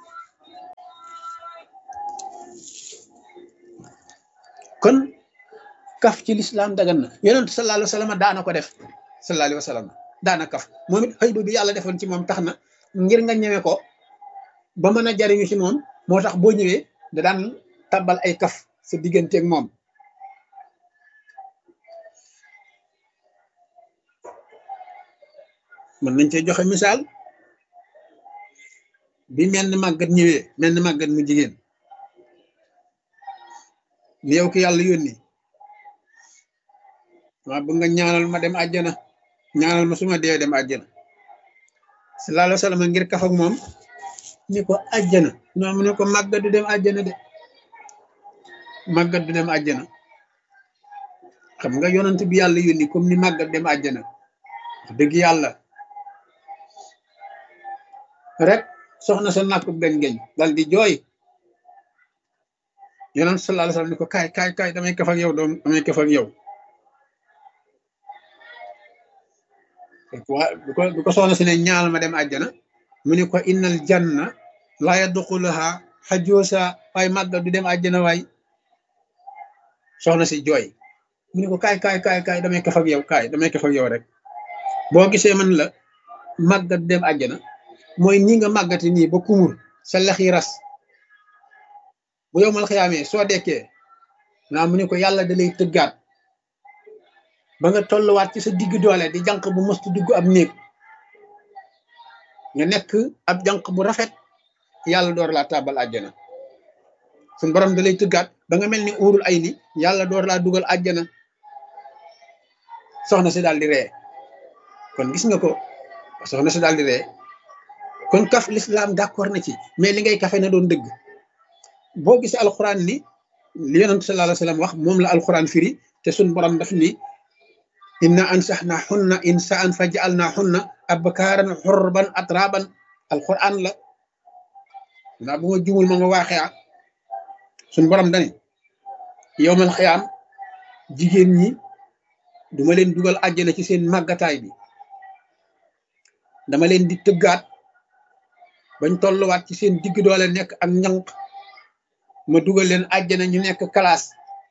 kon kaf ci lislaam dagan na yonent sallallahu alayhi wa sallam daana ko def sallallahu alayhi wa sallam daana kaf moom it xëy bi yàlla defoon ci moom tax na ngir nga ñëwee ko ba mën a jariñu ci moom moo tax boo ñëwee da daan tabbal ay kaf sa digganteeg moom mën nañ cee joxe misaal bi menn màggat ñëwee menn màggat mu jigéen ni yow ki yàlla yónni waa bëgg nga ñaanal ma dem àjjana ñaanal ma suma dee dem àjjana sallallahu alayhi wa sallam ngir kaf ak moom ni ko àjjana ñoo mu ne ko màggat du dem àjjana de màggat du dem àjjana xam nga yonent bi yàlla yónni comme ni màggat dem àjjana wax dëgg yàlla rek soxna sa nàkku benn geñ dal di jooy yonent sallallahu alayhi wa sallam ni ko kaay kaay kaay damay kaf ak yow doom damay kaf ak yow waa bu ko bu ko soxna si ne ñaal ma dem àjjana mu ne ko innal janna laa yadxuluha xajoosa waaye màggat du dem àjjana waay soxna si jooy mu ne ko kaay kaay kaay kaay damay kaf ak yow kaay damay kaf ak yow rek boo gisee man la màggat dem àjjana mooy nii nga màggati nii ba kumur sa lex yi ras bu yow mal xiyaamee soo dekkee naa mu ne ko yàlla da lay tëggaat ba nga tolluwaat ci sa digg doole di jànq bu mëstu dugg ab néeg nga nekk ab jànq bu rafet yàlla door laa tàbbal àjjana suñ borom da lay tëggaat ba nga mel ni uurul ay ni yàlla door laa dugal àjjana soxna si daal di ree kon gis nga ko soxna si daal di ree kon kaf l'islam d'accord na ci mais li ngay kafe na doon dëgg boo gisee alxuraan ni li yonent sallallahu alayhi wa sallam wax moom la alxuraan firi te suñ borom daf ni inna ansaxna xunna insaan fa jaalna xunna abkaaran xurban atraban alquran la naa bu ma jumul ma nga waaxee ah suñ borom dani yowmal xiyaam jigéen ñi duma leen dugal àjjana ci seen màggataay bi dama leen di tëggaat bañ tolluwaat ci seen digg doole nekk ak ñanq ma dugal leen àjjana ñu nekk classe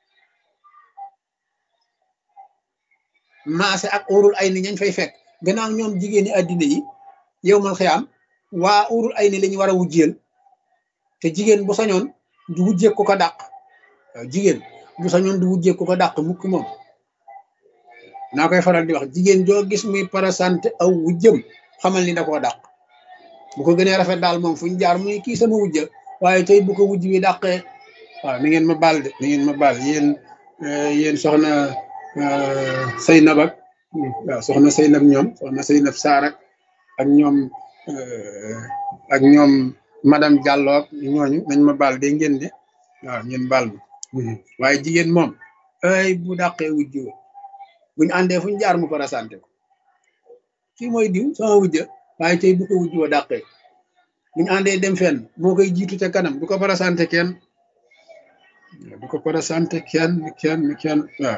maase ak urul ay ni ñañ fay fekk gannaaw ñoom jigéeni àddina yi yow mal xiyaam waa urul ay ni lañu war a wujjeel te jigéen bu sañoon du wujjee ko ko dàq waaw jigéen bu sañoon du wujjee ko ko dàq mukk moom naa koy faral di wax jigéen joo gis muy parasante aw wujjëm xamal ni da koo dàq bu ko gënee rafet daal moom fu ñu jaar muy kii sama wujja waaye tey bu ko wujj bi dàqee waaw ni ngeen ma baal de ni ngeen ma baal yéen yéen soxna Seynab ak waaw soxna Seynab ñoom soxna Seynab Saar ak ak ñoom ak ñoom madame Diallo ak ñooñu nañ ma baal de ngeen de waaw ngeen baal ma waaye jigéen moom ay bu dàqee wujj buñu àndee fu ñu jaar mu parasante ko kii mooy diw sama wujja waaye tey bu ko wujj wa dàqee buñu àndee dem fenn moo koy jiitu ca kanam du ko parasante kenn du ko parasante kenn kenn kenn waaw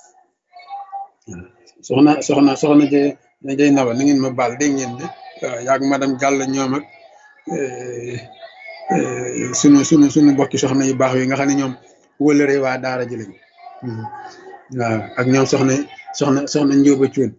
soxna soxna soxna jë jëy naba na ngeen ma baal dégg ngeen de waaw yaag madame Diallo ñoom ak sunu sunu sunu mbokki soxna yu baax yi nga xam ne ñoom wëlëre waa daara ji lañ waaw ak ñoom soxna soxna soxna njóoba cuun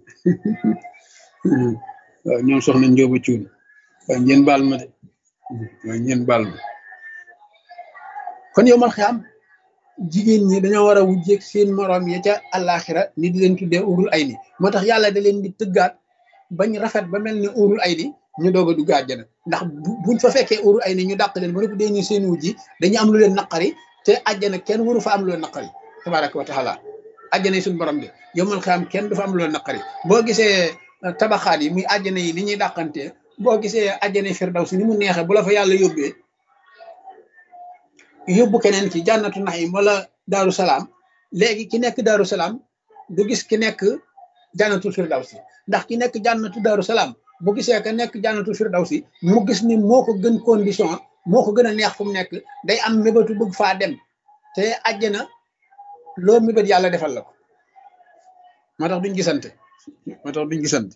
waaw ñoom soxna njóoba cuun waaw ngeen baal ma de waaw ngeen baal ma kon yow mal xam jigéen ñi dañoo war a wujjeeg seen moroom ya ca àllaaxira ni di leen tuddee urul ay ni moo tax yàlla da leen di tëggaat bañ rafet ba mel ni urul ay ni ñu doog a dugg àjjana ndax buñ fa fekkee urul ay ni ñu dàq leen ba nekk dee ñu seen wujji dañu am lu leen naqari te àjjana kenn waru fa am lu leen naqari tabaraka wa taala àjjana yi suñu borom de yomal xam kenn du fa am lu leen naqari boo gisee tabaxaat yi muy àjjana yi ni ñuy dàqantee boo gisee àjjana firdaws ni mu neexee bu la fa yàlla yóbbee yóbbu keneen ci jànnatu naxim wala daaru salaam léegi ki nekk daaru salaam du gis ki nekk jànnatu firdawsi ndax ki nekk jànnatu daaru salaam bu gisee ka nekk jànnatu firdawsi mu gis ni moo ko gën condition moo ko gën a neex fu mu nekk day am mébétu bëgg faa dem te àjjana loo mébét yàlla defal la ko moo tax duñ gisante moo tax duñ gisante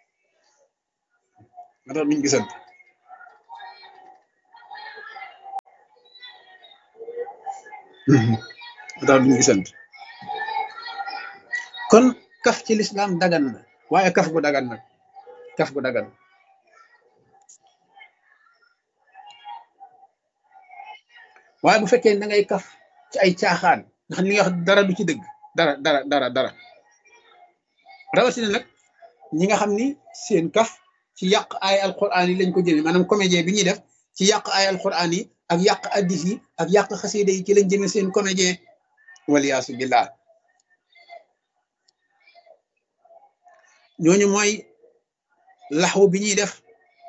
moo tax duñ gisante moo tax duñ gisante kon kaf ci lislaam dagan na waaye kaf gu dagan nag kaf gu dagan waaye bu fekkee da ngay kaf ci ay caaxaan nga xam li nga wax dara du ci dëgg dara dara dara dara rawatina nag ñi nga xam ni seen kaf ci yàq ay alquran yi lañ ko jëmee maanaam comédien bi ñuy def ci yàq ay alquran yi ak yàq addis yi ak yàq xasida yi ci lañ jëmee seen comédien waliyaasu billah ñooñu mooy laxwu bi ñuy def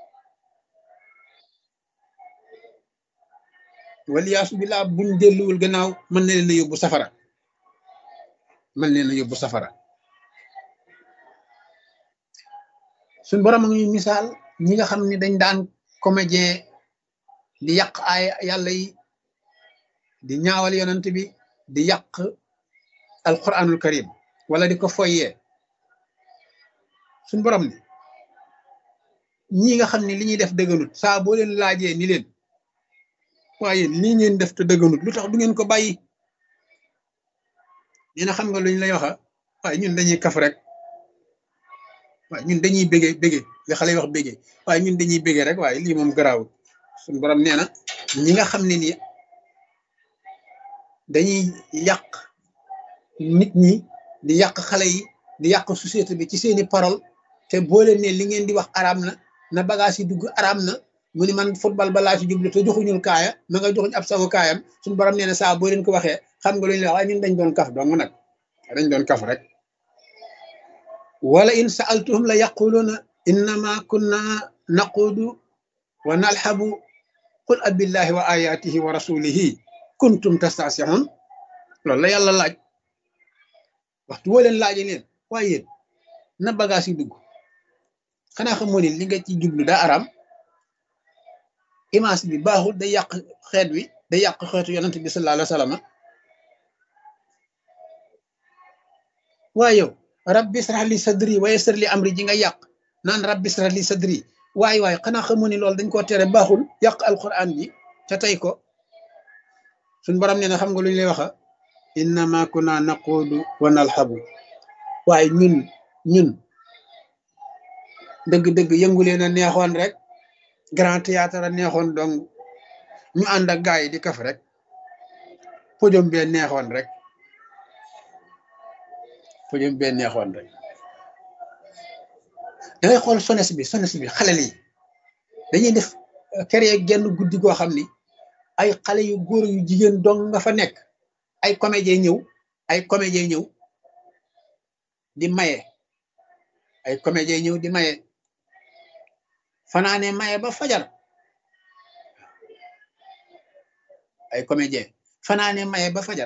waliyaasu billah buñ delluwul gannaaw mën na leen a yóbbu safara mën leen a yóbbu safara suñ borom a ngi misaal ñi nga xam ne dañ daan comédien di yàq ay yàlla yi di ñaawal yonent bi di yàq alquranul karim wala di ko foyee suñ borom ne ñi nga xam ne li ñuy def dëgganut saa boo leen laajee ni leen waaye lii ngeen def te dëgganut lu tax du ngeen ko bàyyi dina xam nga luñ lay waxa waaye ñun dañuy kaf rek waaye ñun dañuy bége bége li xale yi wax bége waaye ñun dañuy bége rek waaye lii moom garaawul suñ borom nee na ñi nga xam ne ni dañuy yàq nit ñi di yàq xale yi di yàq société bi ci seeni parole te boo leen ne li ngeen di wax araam na na bagage yi dugg araam na mu ni man football ba laa ci jublu te joxuñul kaaya ma nga joxuñ ab sago kaayam suñu borom nee na saa boo leen ko waxee xam nga lu ñu la waaye ñun dañ doon kaf dong nag dañ doon kaf rek wala in saaltuhum la yaquluuna innama kunna naquudu wa nalxabu qul abillahi wa ayatihi wa rasulihi kuntum tastasihun loolu la yàlla laaj waxtu woo leen laaje leen waaye yéen na bagage yi dugg xanaa xamoo ne li nga ci jublu daa araam image bi baaxul day yàq xeet wi day yàq xeetu yonent bi sallallahu alayhi wa sallam waaye yow rabbi israh li sadri wa yassir li amri ji nga yàq naan rabbi israh li sadri waaye waaye xanaa xamoo ne loolu dañ koo tere baaxul yàq alquran ji te tey ko suñ borom nee na xam nga lu ñu lay waxa innama kunna naquudu wa nalxabu waaye ñun ñun dëgg-dëgg yëngu leen a neexoon rek grand théâtre a neexoon donc ñu ànd ak gaay yi di kaf rek podium bee neexoon rek podium bee neexoon rek da ngay xool sones bi sones bi xale yi dañuy def créer genn guddi goo xam ni ay xale yu góor yu jigéen dong nga fa nekk ay comédien ñëw ay comédien ñëw di maye ay comédien ñëw di maye fanaane maye ba fajar ay comédien fanaane maye ba fajar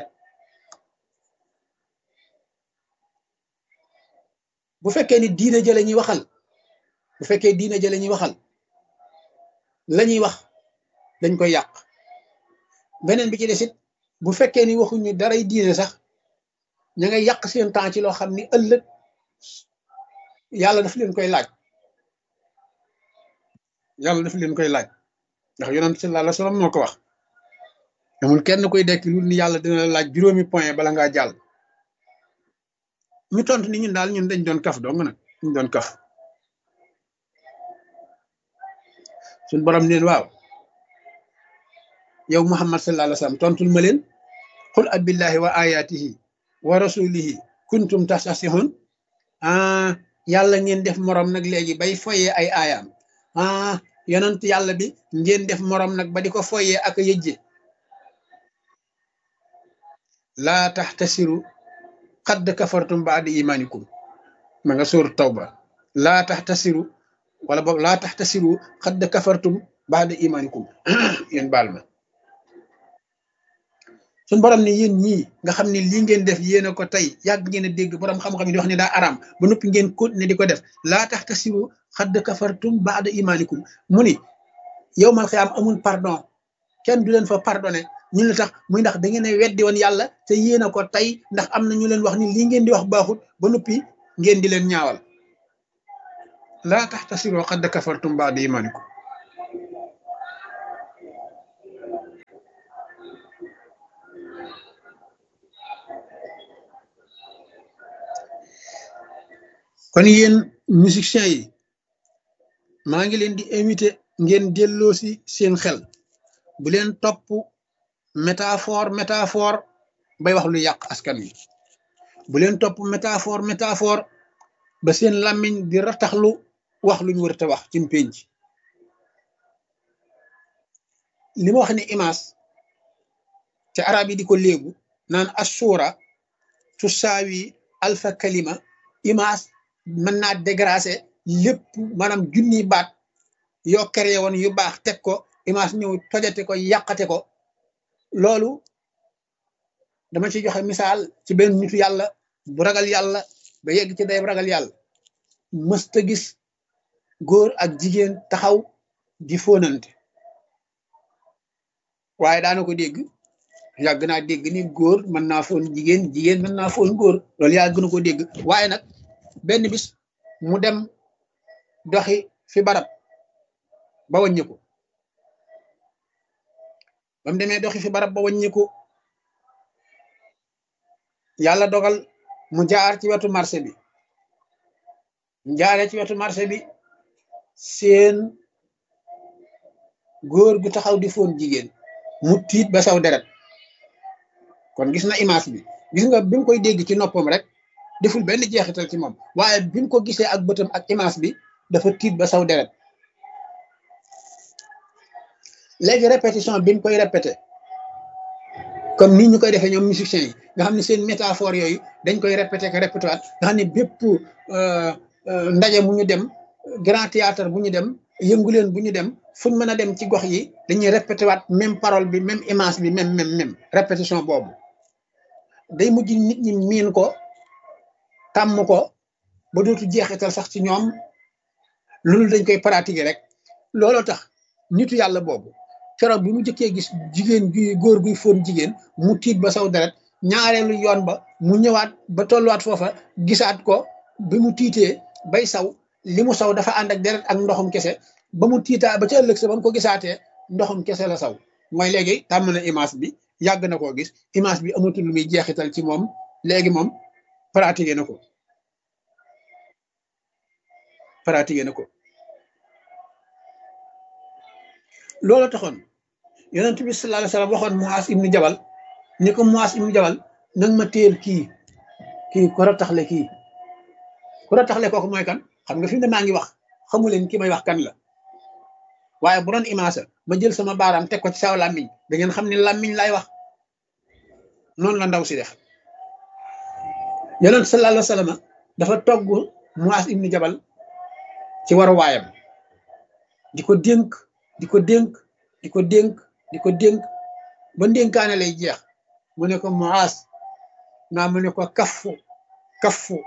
bu fekkee ni diina jële ñuy waxal bu fekkee diina jële ñuy waxal la ñuy wax dañ koy yàq beneen bi ci desit bu fekkee ni waxuñu daray diine sax ña ngay yàq seen temps ci loo xam ni ëllëg yàlla daf leen koy laaj yàlla daf leen koy laaj ndax yonent sallallahu alayhi wasallam moo ko wax amul kenn koy dekk lu ni yàlla dina la laaj juróomi point bala ngaa jàll ñu tontu ni ñun daal ñun dañ doon kaf dong nag ñu doon kaf suñ borom neen waaw yow muhammad sallallahu alayhi wasallam tontul ma leen qul abillahi wa ayatihi wa rasulihi kuntum tastasihun ah yàlla ngeen def morom nag léegi bay foyee ay aayaam ah yonent yàlla bi ngeen def morom nag ba di ko foyee ak yëjje laa taxtasiru xadd kafartum baada imanikum ma nga sóor tawba laa taxtasiru wala boog laa taxtasiru xadd kafartum baada imanikum yéen baal ma suñ borom ne yéen ñii nga xam ne lii ngeen def yéen a ko tey yàgg ngeen a dégg borom xam-xam yi di wax ne daa araam ba noppi ngeen continuer di ko def laa tax tasiru xadd kafartum baada imanikum mu ni yow mal xiyaam amul pardon kenn du leen fa pardonné ñu la tax muy ndax da ngeen a weddi woon yàlla te yéen a ko tey ndax am na ñu leen wax ni lii ngeen di wax baaxut ba noppi ngeen di leen ñaawal laa tax tasiru xadd kafartum baada imanikum kon yéen musiciens yi maa ngi leen di invité ngeen delloo si seen xel bu leen topp métaphore métaphore bay wax lu yàq askan wi bu leen topp métaphore métaphore ba seen làmmiñ di rataxlu wax luñ wër te wax ci pénc li ma wax ne image te arab yi di ko léegu naan assura tu saawi alfa kalima image mën naa dégracer lépp maanaam junniy baat yoo créé woon yu baax teg ko image ñëw tojate ko yàqate ko loolu dama ci joxe misaal ci benn nitu yàlla bu ragal yàlla ba yegg ci day ragal yàlla mësta gis góor ak jigéen taxaw di fóonante waaye daana ko dégg yàgg naa dégg ni góor mën naa foon jigéen jigéen mën naa foon góor loolu yàgg na ko dégg waaye nag benn bis mu dem doxi fi barab ba wàññiku ba mu demee doxi fi barab ba wàññiku yàlla dogal mu jaar ci wetu marché bi mu jaaree ci wetu marché bi seen góor gu taxaw di foon jigéen mu tiit ba saw deret kon gis na image bi gis nga bi mu koy dégg ci noppam rek deful benn jeexital ci moom waaye bi mu ko gisee ak bëtam ak image bi dafa tiit ba saw deret léegi répétition bi mu koy répété comme ni ñu koy defee ñoom musiciens yi nga xam ne seen métaphore yooyu dañ koy répété que répété waat nga xam ne bépp ndaje mu ñu dem grand théâtre bu ñu dem yëngu leen bu ñu dem fuñ mën a dem ci gox yi dañuy répété waat même parole bi même image bi même même même répétition boobu day mujj nit ñi miin ko tàmm ko ba dootu jeexital sax ci ñoom loolu dañ koy pratiquer rek looloo tax nitu yàlla boobu keroog bi mu jëkkee gis jigéen gi góor guy fóon jigéen mu tiit ba saw deret ñaareelu yoon ba mu ñëwaat ba tolluwaat foofa gisaat ko bi mu tiitee bay saw li mu saw dafa ànd ak deret ak ndoxum kese ba mu tiitaa ba ca ëllëg sa ba mu ko gisaatee ndoxum kese la saw mooy léegi tàmm na image bi yàgg na koo gis image bi amatul lu muy jeexital ci moom léegi moom pratiqué na ko pratiqué na ko loolu taxoon yonent bi sallallahu alayhi wasallam waxoon Muaz ibnu Jabal ni ko Muaz ibnu Jabal nag ma téel kii kii ku rataxle kii ku rataxle kooku mooy kan xam nga fi mu ne maa ngi wax xamu leen ki may wax kan la waaye bu doon image ma jël sama baaraam teg ko ci saw làmmiñ da ngeen xam ne làmmiñ laay wax noonu la ndaw si def yonent sallallahu alayhi wasallam dafa togg Muaz ibnu Jabal ci waru waayam di ko dénk di ko dénk di ko dénk di ko dénk ba ndénkaane lay jeex mu ne ko Muaz naa mu ne ko kaffu kaffu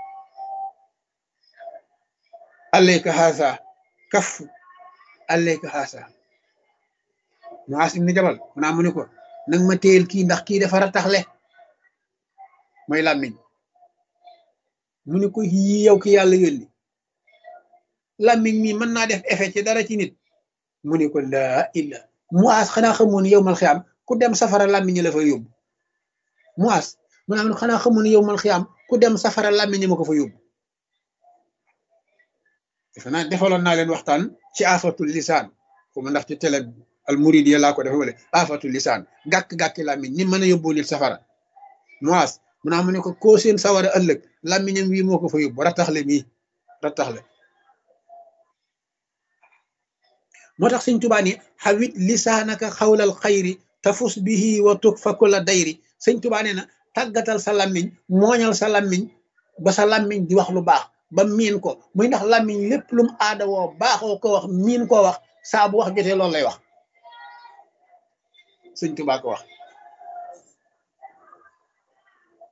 alayka haasa kaffu alayka haasa Muaz ibnu Jabal naa mu ne ko nag ma téyel kii ndax kii dafa rataxle mooy làmmiñ mu ne ko yii yow ki yàlla yónni làmmiñ mi mën naa def effet ci dara ci nit mu ne ko laa illa Muaz xanaa xamoon yow mal xiyaam ku dem safara làmmiñ la fa yóbbu Muaz mu ne xanaa xamoon yow mal xiyaam ku dem safara làmmiñ ma ko fa yóbbu defe naa defaloon naa leen waxtaan ci afatul lisaan fu ma ndax ci télé al muridiya laa ko defe wala afatul lisaan gàkk-gàkki làmmiñ ni mën a yóbbu nit safara Muaz mu naa mu ne ko koo seen sawara ëllëg làmmiñam wii moo ko fa yóbbu rattaxle mii rattaxle moo tax sëñ tubaa ni xawit lisaanaka xawlal xayri tafus bihi wa tuk fa kula dayri sëñ tubaa nee na tàggatal sa làmmiñ mooñal sa làmmiñ ba sa làmmiñ di wax lu baax ba miin ko muy ndax làmmiñ lépp lum aada woo baaxoo ko wax miin koo wax saa bu wax jotee loolu lay wax sëñ tubaa ko wax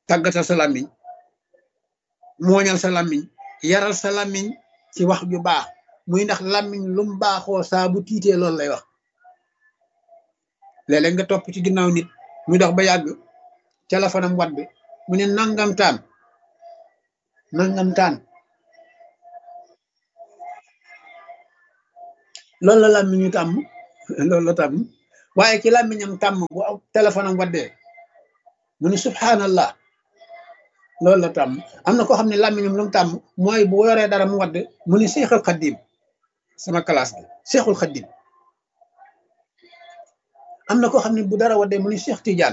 tàggatal sa làmmiñ mooñal sa làmmiñ yaral sa làmmiñ ci wax ju baax muy ndax làmmiñ lum baaxoo saa bu tiitee loolu lay wax léeg-léeg nga topp ci ginnaaw nit muy dox ba yàgg téléphone am wat bi mu ne nangam taan nangam taan loolu la làmmiñu tàmm loolu la tàmm waaye ci làmmiñam tàmm bu aw téléphone am waddee mu ni subhanallah loolu la tàmm am na koo xam ne làmmiñam lu mu tàmm mooy bu yoree dara mu wadd mu ni seexul xaddim sama classe bi seexul xaddim am na koo xam ne bu dara waddee mu ni seex tijaan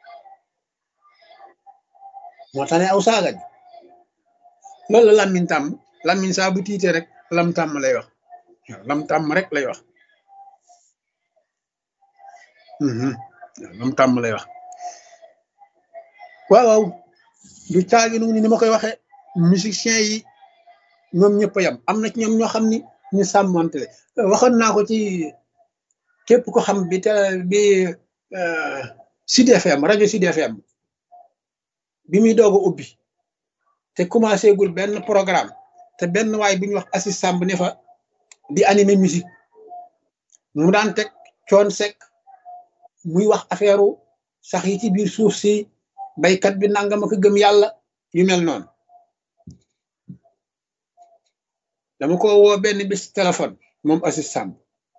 moo tax ne aw saaga ji loolu la làmmiñ tàmm làmmiñ saa bu tiitee rek lam tàmm lay wax lam tàmm rek lay wax lam tàmm lay wax waaw waaw du caagi nu ni ma koy waxee musiciens yi ñoom ñëpp a yam am na ci ñoom ñoo xam ni ñu sàmmante waxoon naa ko ci képp ko xam bi te bi Sud FM rajo Sud FM bi muy doog a ubbi te commencé gul benn programme te benn waay bu ñuy wax Assis Samb ne fa di animer musique mu daan teg coon sek muy wax affaire sax yi ci biir suuf si baykat bi nangam ak gëm yàlla yu mel noonu dama ko woo benn bis téléphone moom Assis Samb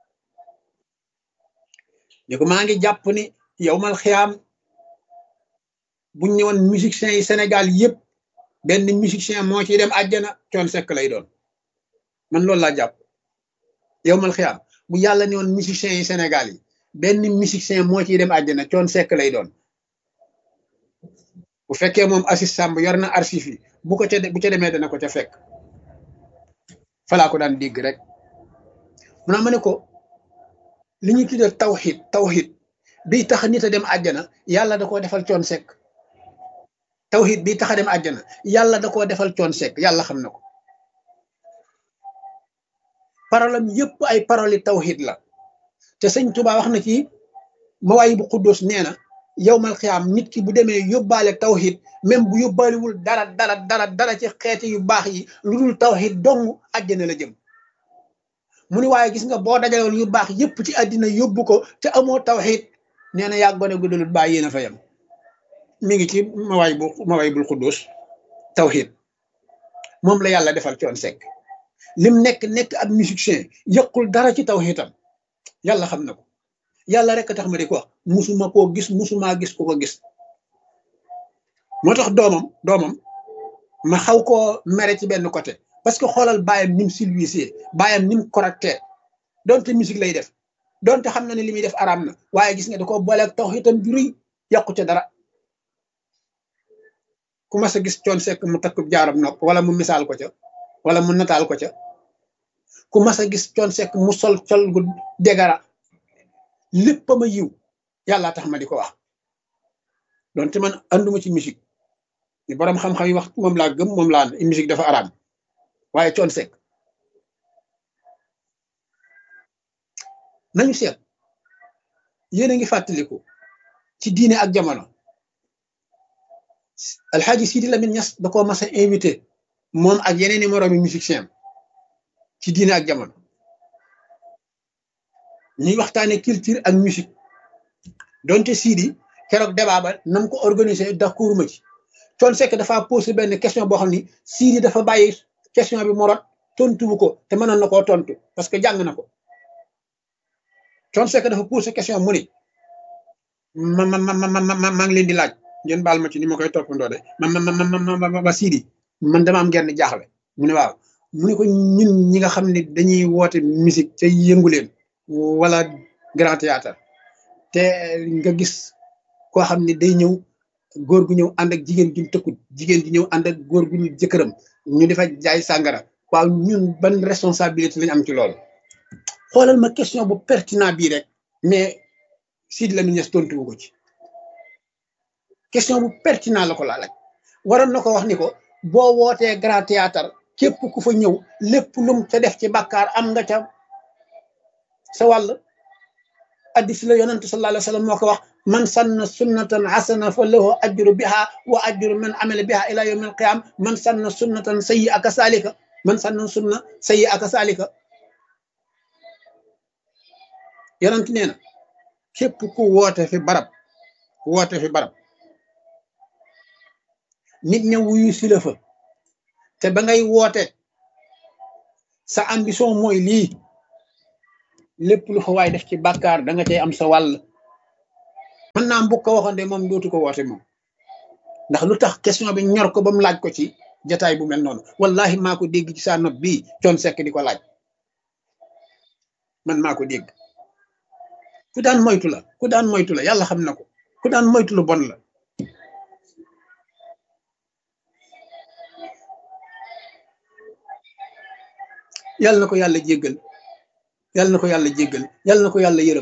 ne ko maa ngi jàpp ni yow mal xiyaam buñ ñëwoon musiciens yi Sénégal yëpp benn musicien moo ciy dem àjjana coon sekk lay doon man loolu laa jàpp yow mal xiyaam bu yàlla ne woon musiciens yi Sénégal yi benn musicien moo ciy dem àjjana coon sekk lay doon bu fekkee moom Assis Samb yor na archive yi bu ko ca bu ca demee dana ko ca fekk falaa ko daan dégg rek mu naa ma ne ko li ñuy tuddee tawxid tawxid bi tax nit a dem àjjana yàlla da koo defal coon sekk tawxid bi tax a dem àjjana yàlla da koo defal coon sekk yàlla xam na ko parolam yëpp ay parole yi tawxid la te sëñ Tuubaa wax na ci mawaay bu xuddus nee na yowmal xiyaam nit ki bu demee yóbbaale tawxid même bu yóbbaalewul dara dara dara dara ci xeeti yu baax yi lu dul tawxid dong àjjana la jëm mu ni waaye gis nga boo dajaloon yu baax yëpp ci àddina yóbbu ko te amoo tawxid nee na yaa gone guddalut bàyyi yéen a fa yem mi ngi ci mawaay bu mawaay bul xuddus tawxid moom la yàlla defal coon sekk lim nekk nekk ab musicien yëqul dara ci tawxidam yàlla xam na ko yàlla rek tax ma di ko wax musuma koo gis musuma gis ku ko gis moo tax doomam doomam ma xaw koo mere ci benn côté parce que xoolal baayam nim silvisé baayam nim correcté donte musique lay def donte xam na ne li muy def araam na waaye gis nga da ko booleeg tawxiidam ju rëy yàqu ca dara ku mas a gis coon sekk mu takk jaaram nopp wala mu misaal ko ca wala mu nataal ko ca ku mas a gis coon sekk mu sol col gu degara lépp ma yiw yàlla tax ma di ko wax donte man anduma ci musique ni borom xam-xam yi wax moom laa gëm moom laa musique dafa araam waaye coon sekk nañu seet yéen a ngi fàttaliku ci diine ak jamono alxaaji Sidi Lamine Niass da koo mas a invité moom ak yeneen i moroomi musicien ci diine ak jamono ñuy waxtaane culture ak musique donte Sidi keroog débat ba nam ko organisé d'accord ma ci coon sekk dafa posé benn question boo xam ni Sidi dafa bàyyi question bi mu rot tontuwu ko te mënoon na koo tontu parce que jàng na ko coon sekk dafa posé question mu ni ma ma ma ma ma maa ngi leen di laaj ngeen baal ma ci ni ma koy toppandoo de ma ma ma ma ma Sidi man dama am genn jaaxle mu ne waaw mu ne ko ñun ñi nga xam ne dañuy woote musique ca yëngu leen wala grand théâtre te nga gis koo xam ne day ñëw góor gu ñëw ànd ak jigéen ju tëkkut jigéen ji ñëw ànd ak góor gu ñu jëkkëram ñu defa jaay sàngara waaw ñun ban responsabilité lañ am ci loolu xoolal ma question bu pertinent bii rek mais Sidi Lamine Niass tontuwu ko ci question bu pertinent la ko laa laaj waroon na ko wax ni ko boo wootee grand théâtre képp ku fa ñëw lépp lum ca def ci bàkkaar am nga ca sa wàll addis la yonent sallallahu alayhi wa sallam moo ko wax man sanna sunnatan hasana fa lahu ajru biha wa ajru man amila biha ila yawmi alqiyam man sanna sunnatan sayyi aka salika man sanna sunna sayyi aka salika yonent nee na képp ku woote fi barab woote fi barab nit ña wuyu si la fa te ba ngay woote sa ambition mooy lii lépp lu fa waay def ci bàkkaar da nga cay am sa wàll mën naa mbokk ko waxoon de moom dootu ko woote moom ndax lu tax question bi ñor ko ba mu laaj ko ci jataay bu mel noonu wallahi maa ko dégg ci saa nopp bii coon sekk di ko laaj man maa ko dégg ku daan moytu la ku daan moytu la yàlla xam na ko ku daan moytu lu bon la yàlla na ko yàlla jéggal yàlla na ko yàlla jéggal yàlla na ko yàlla yërëm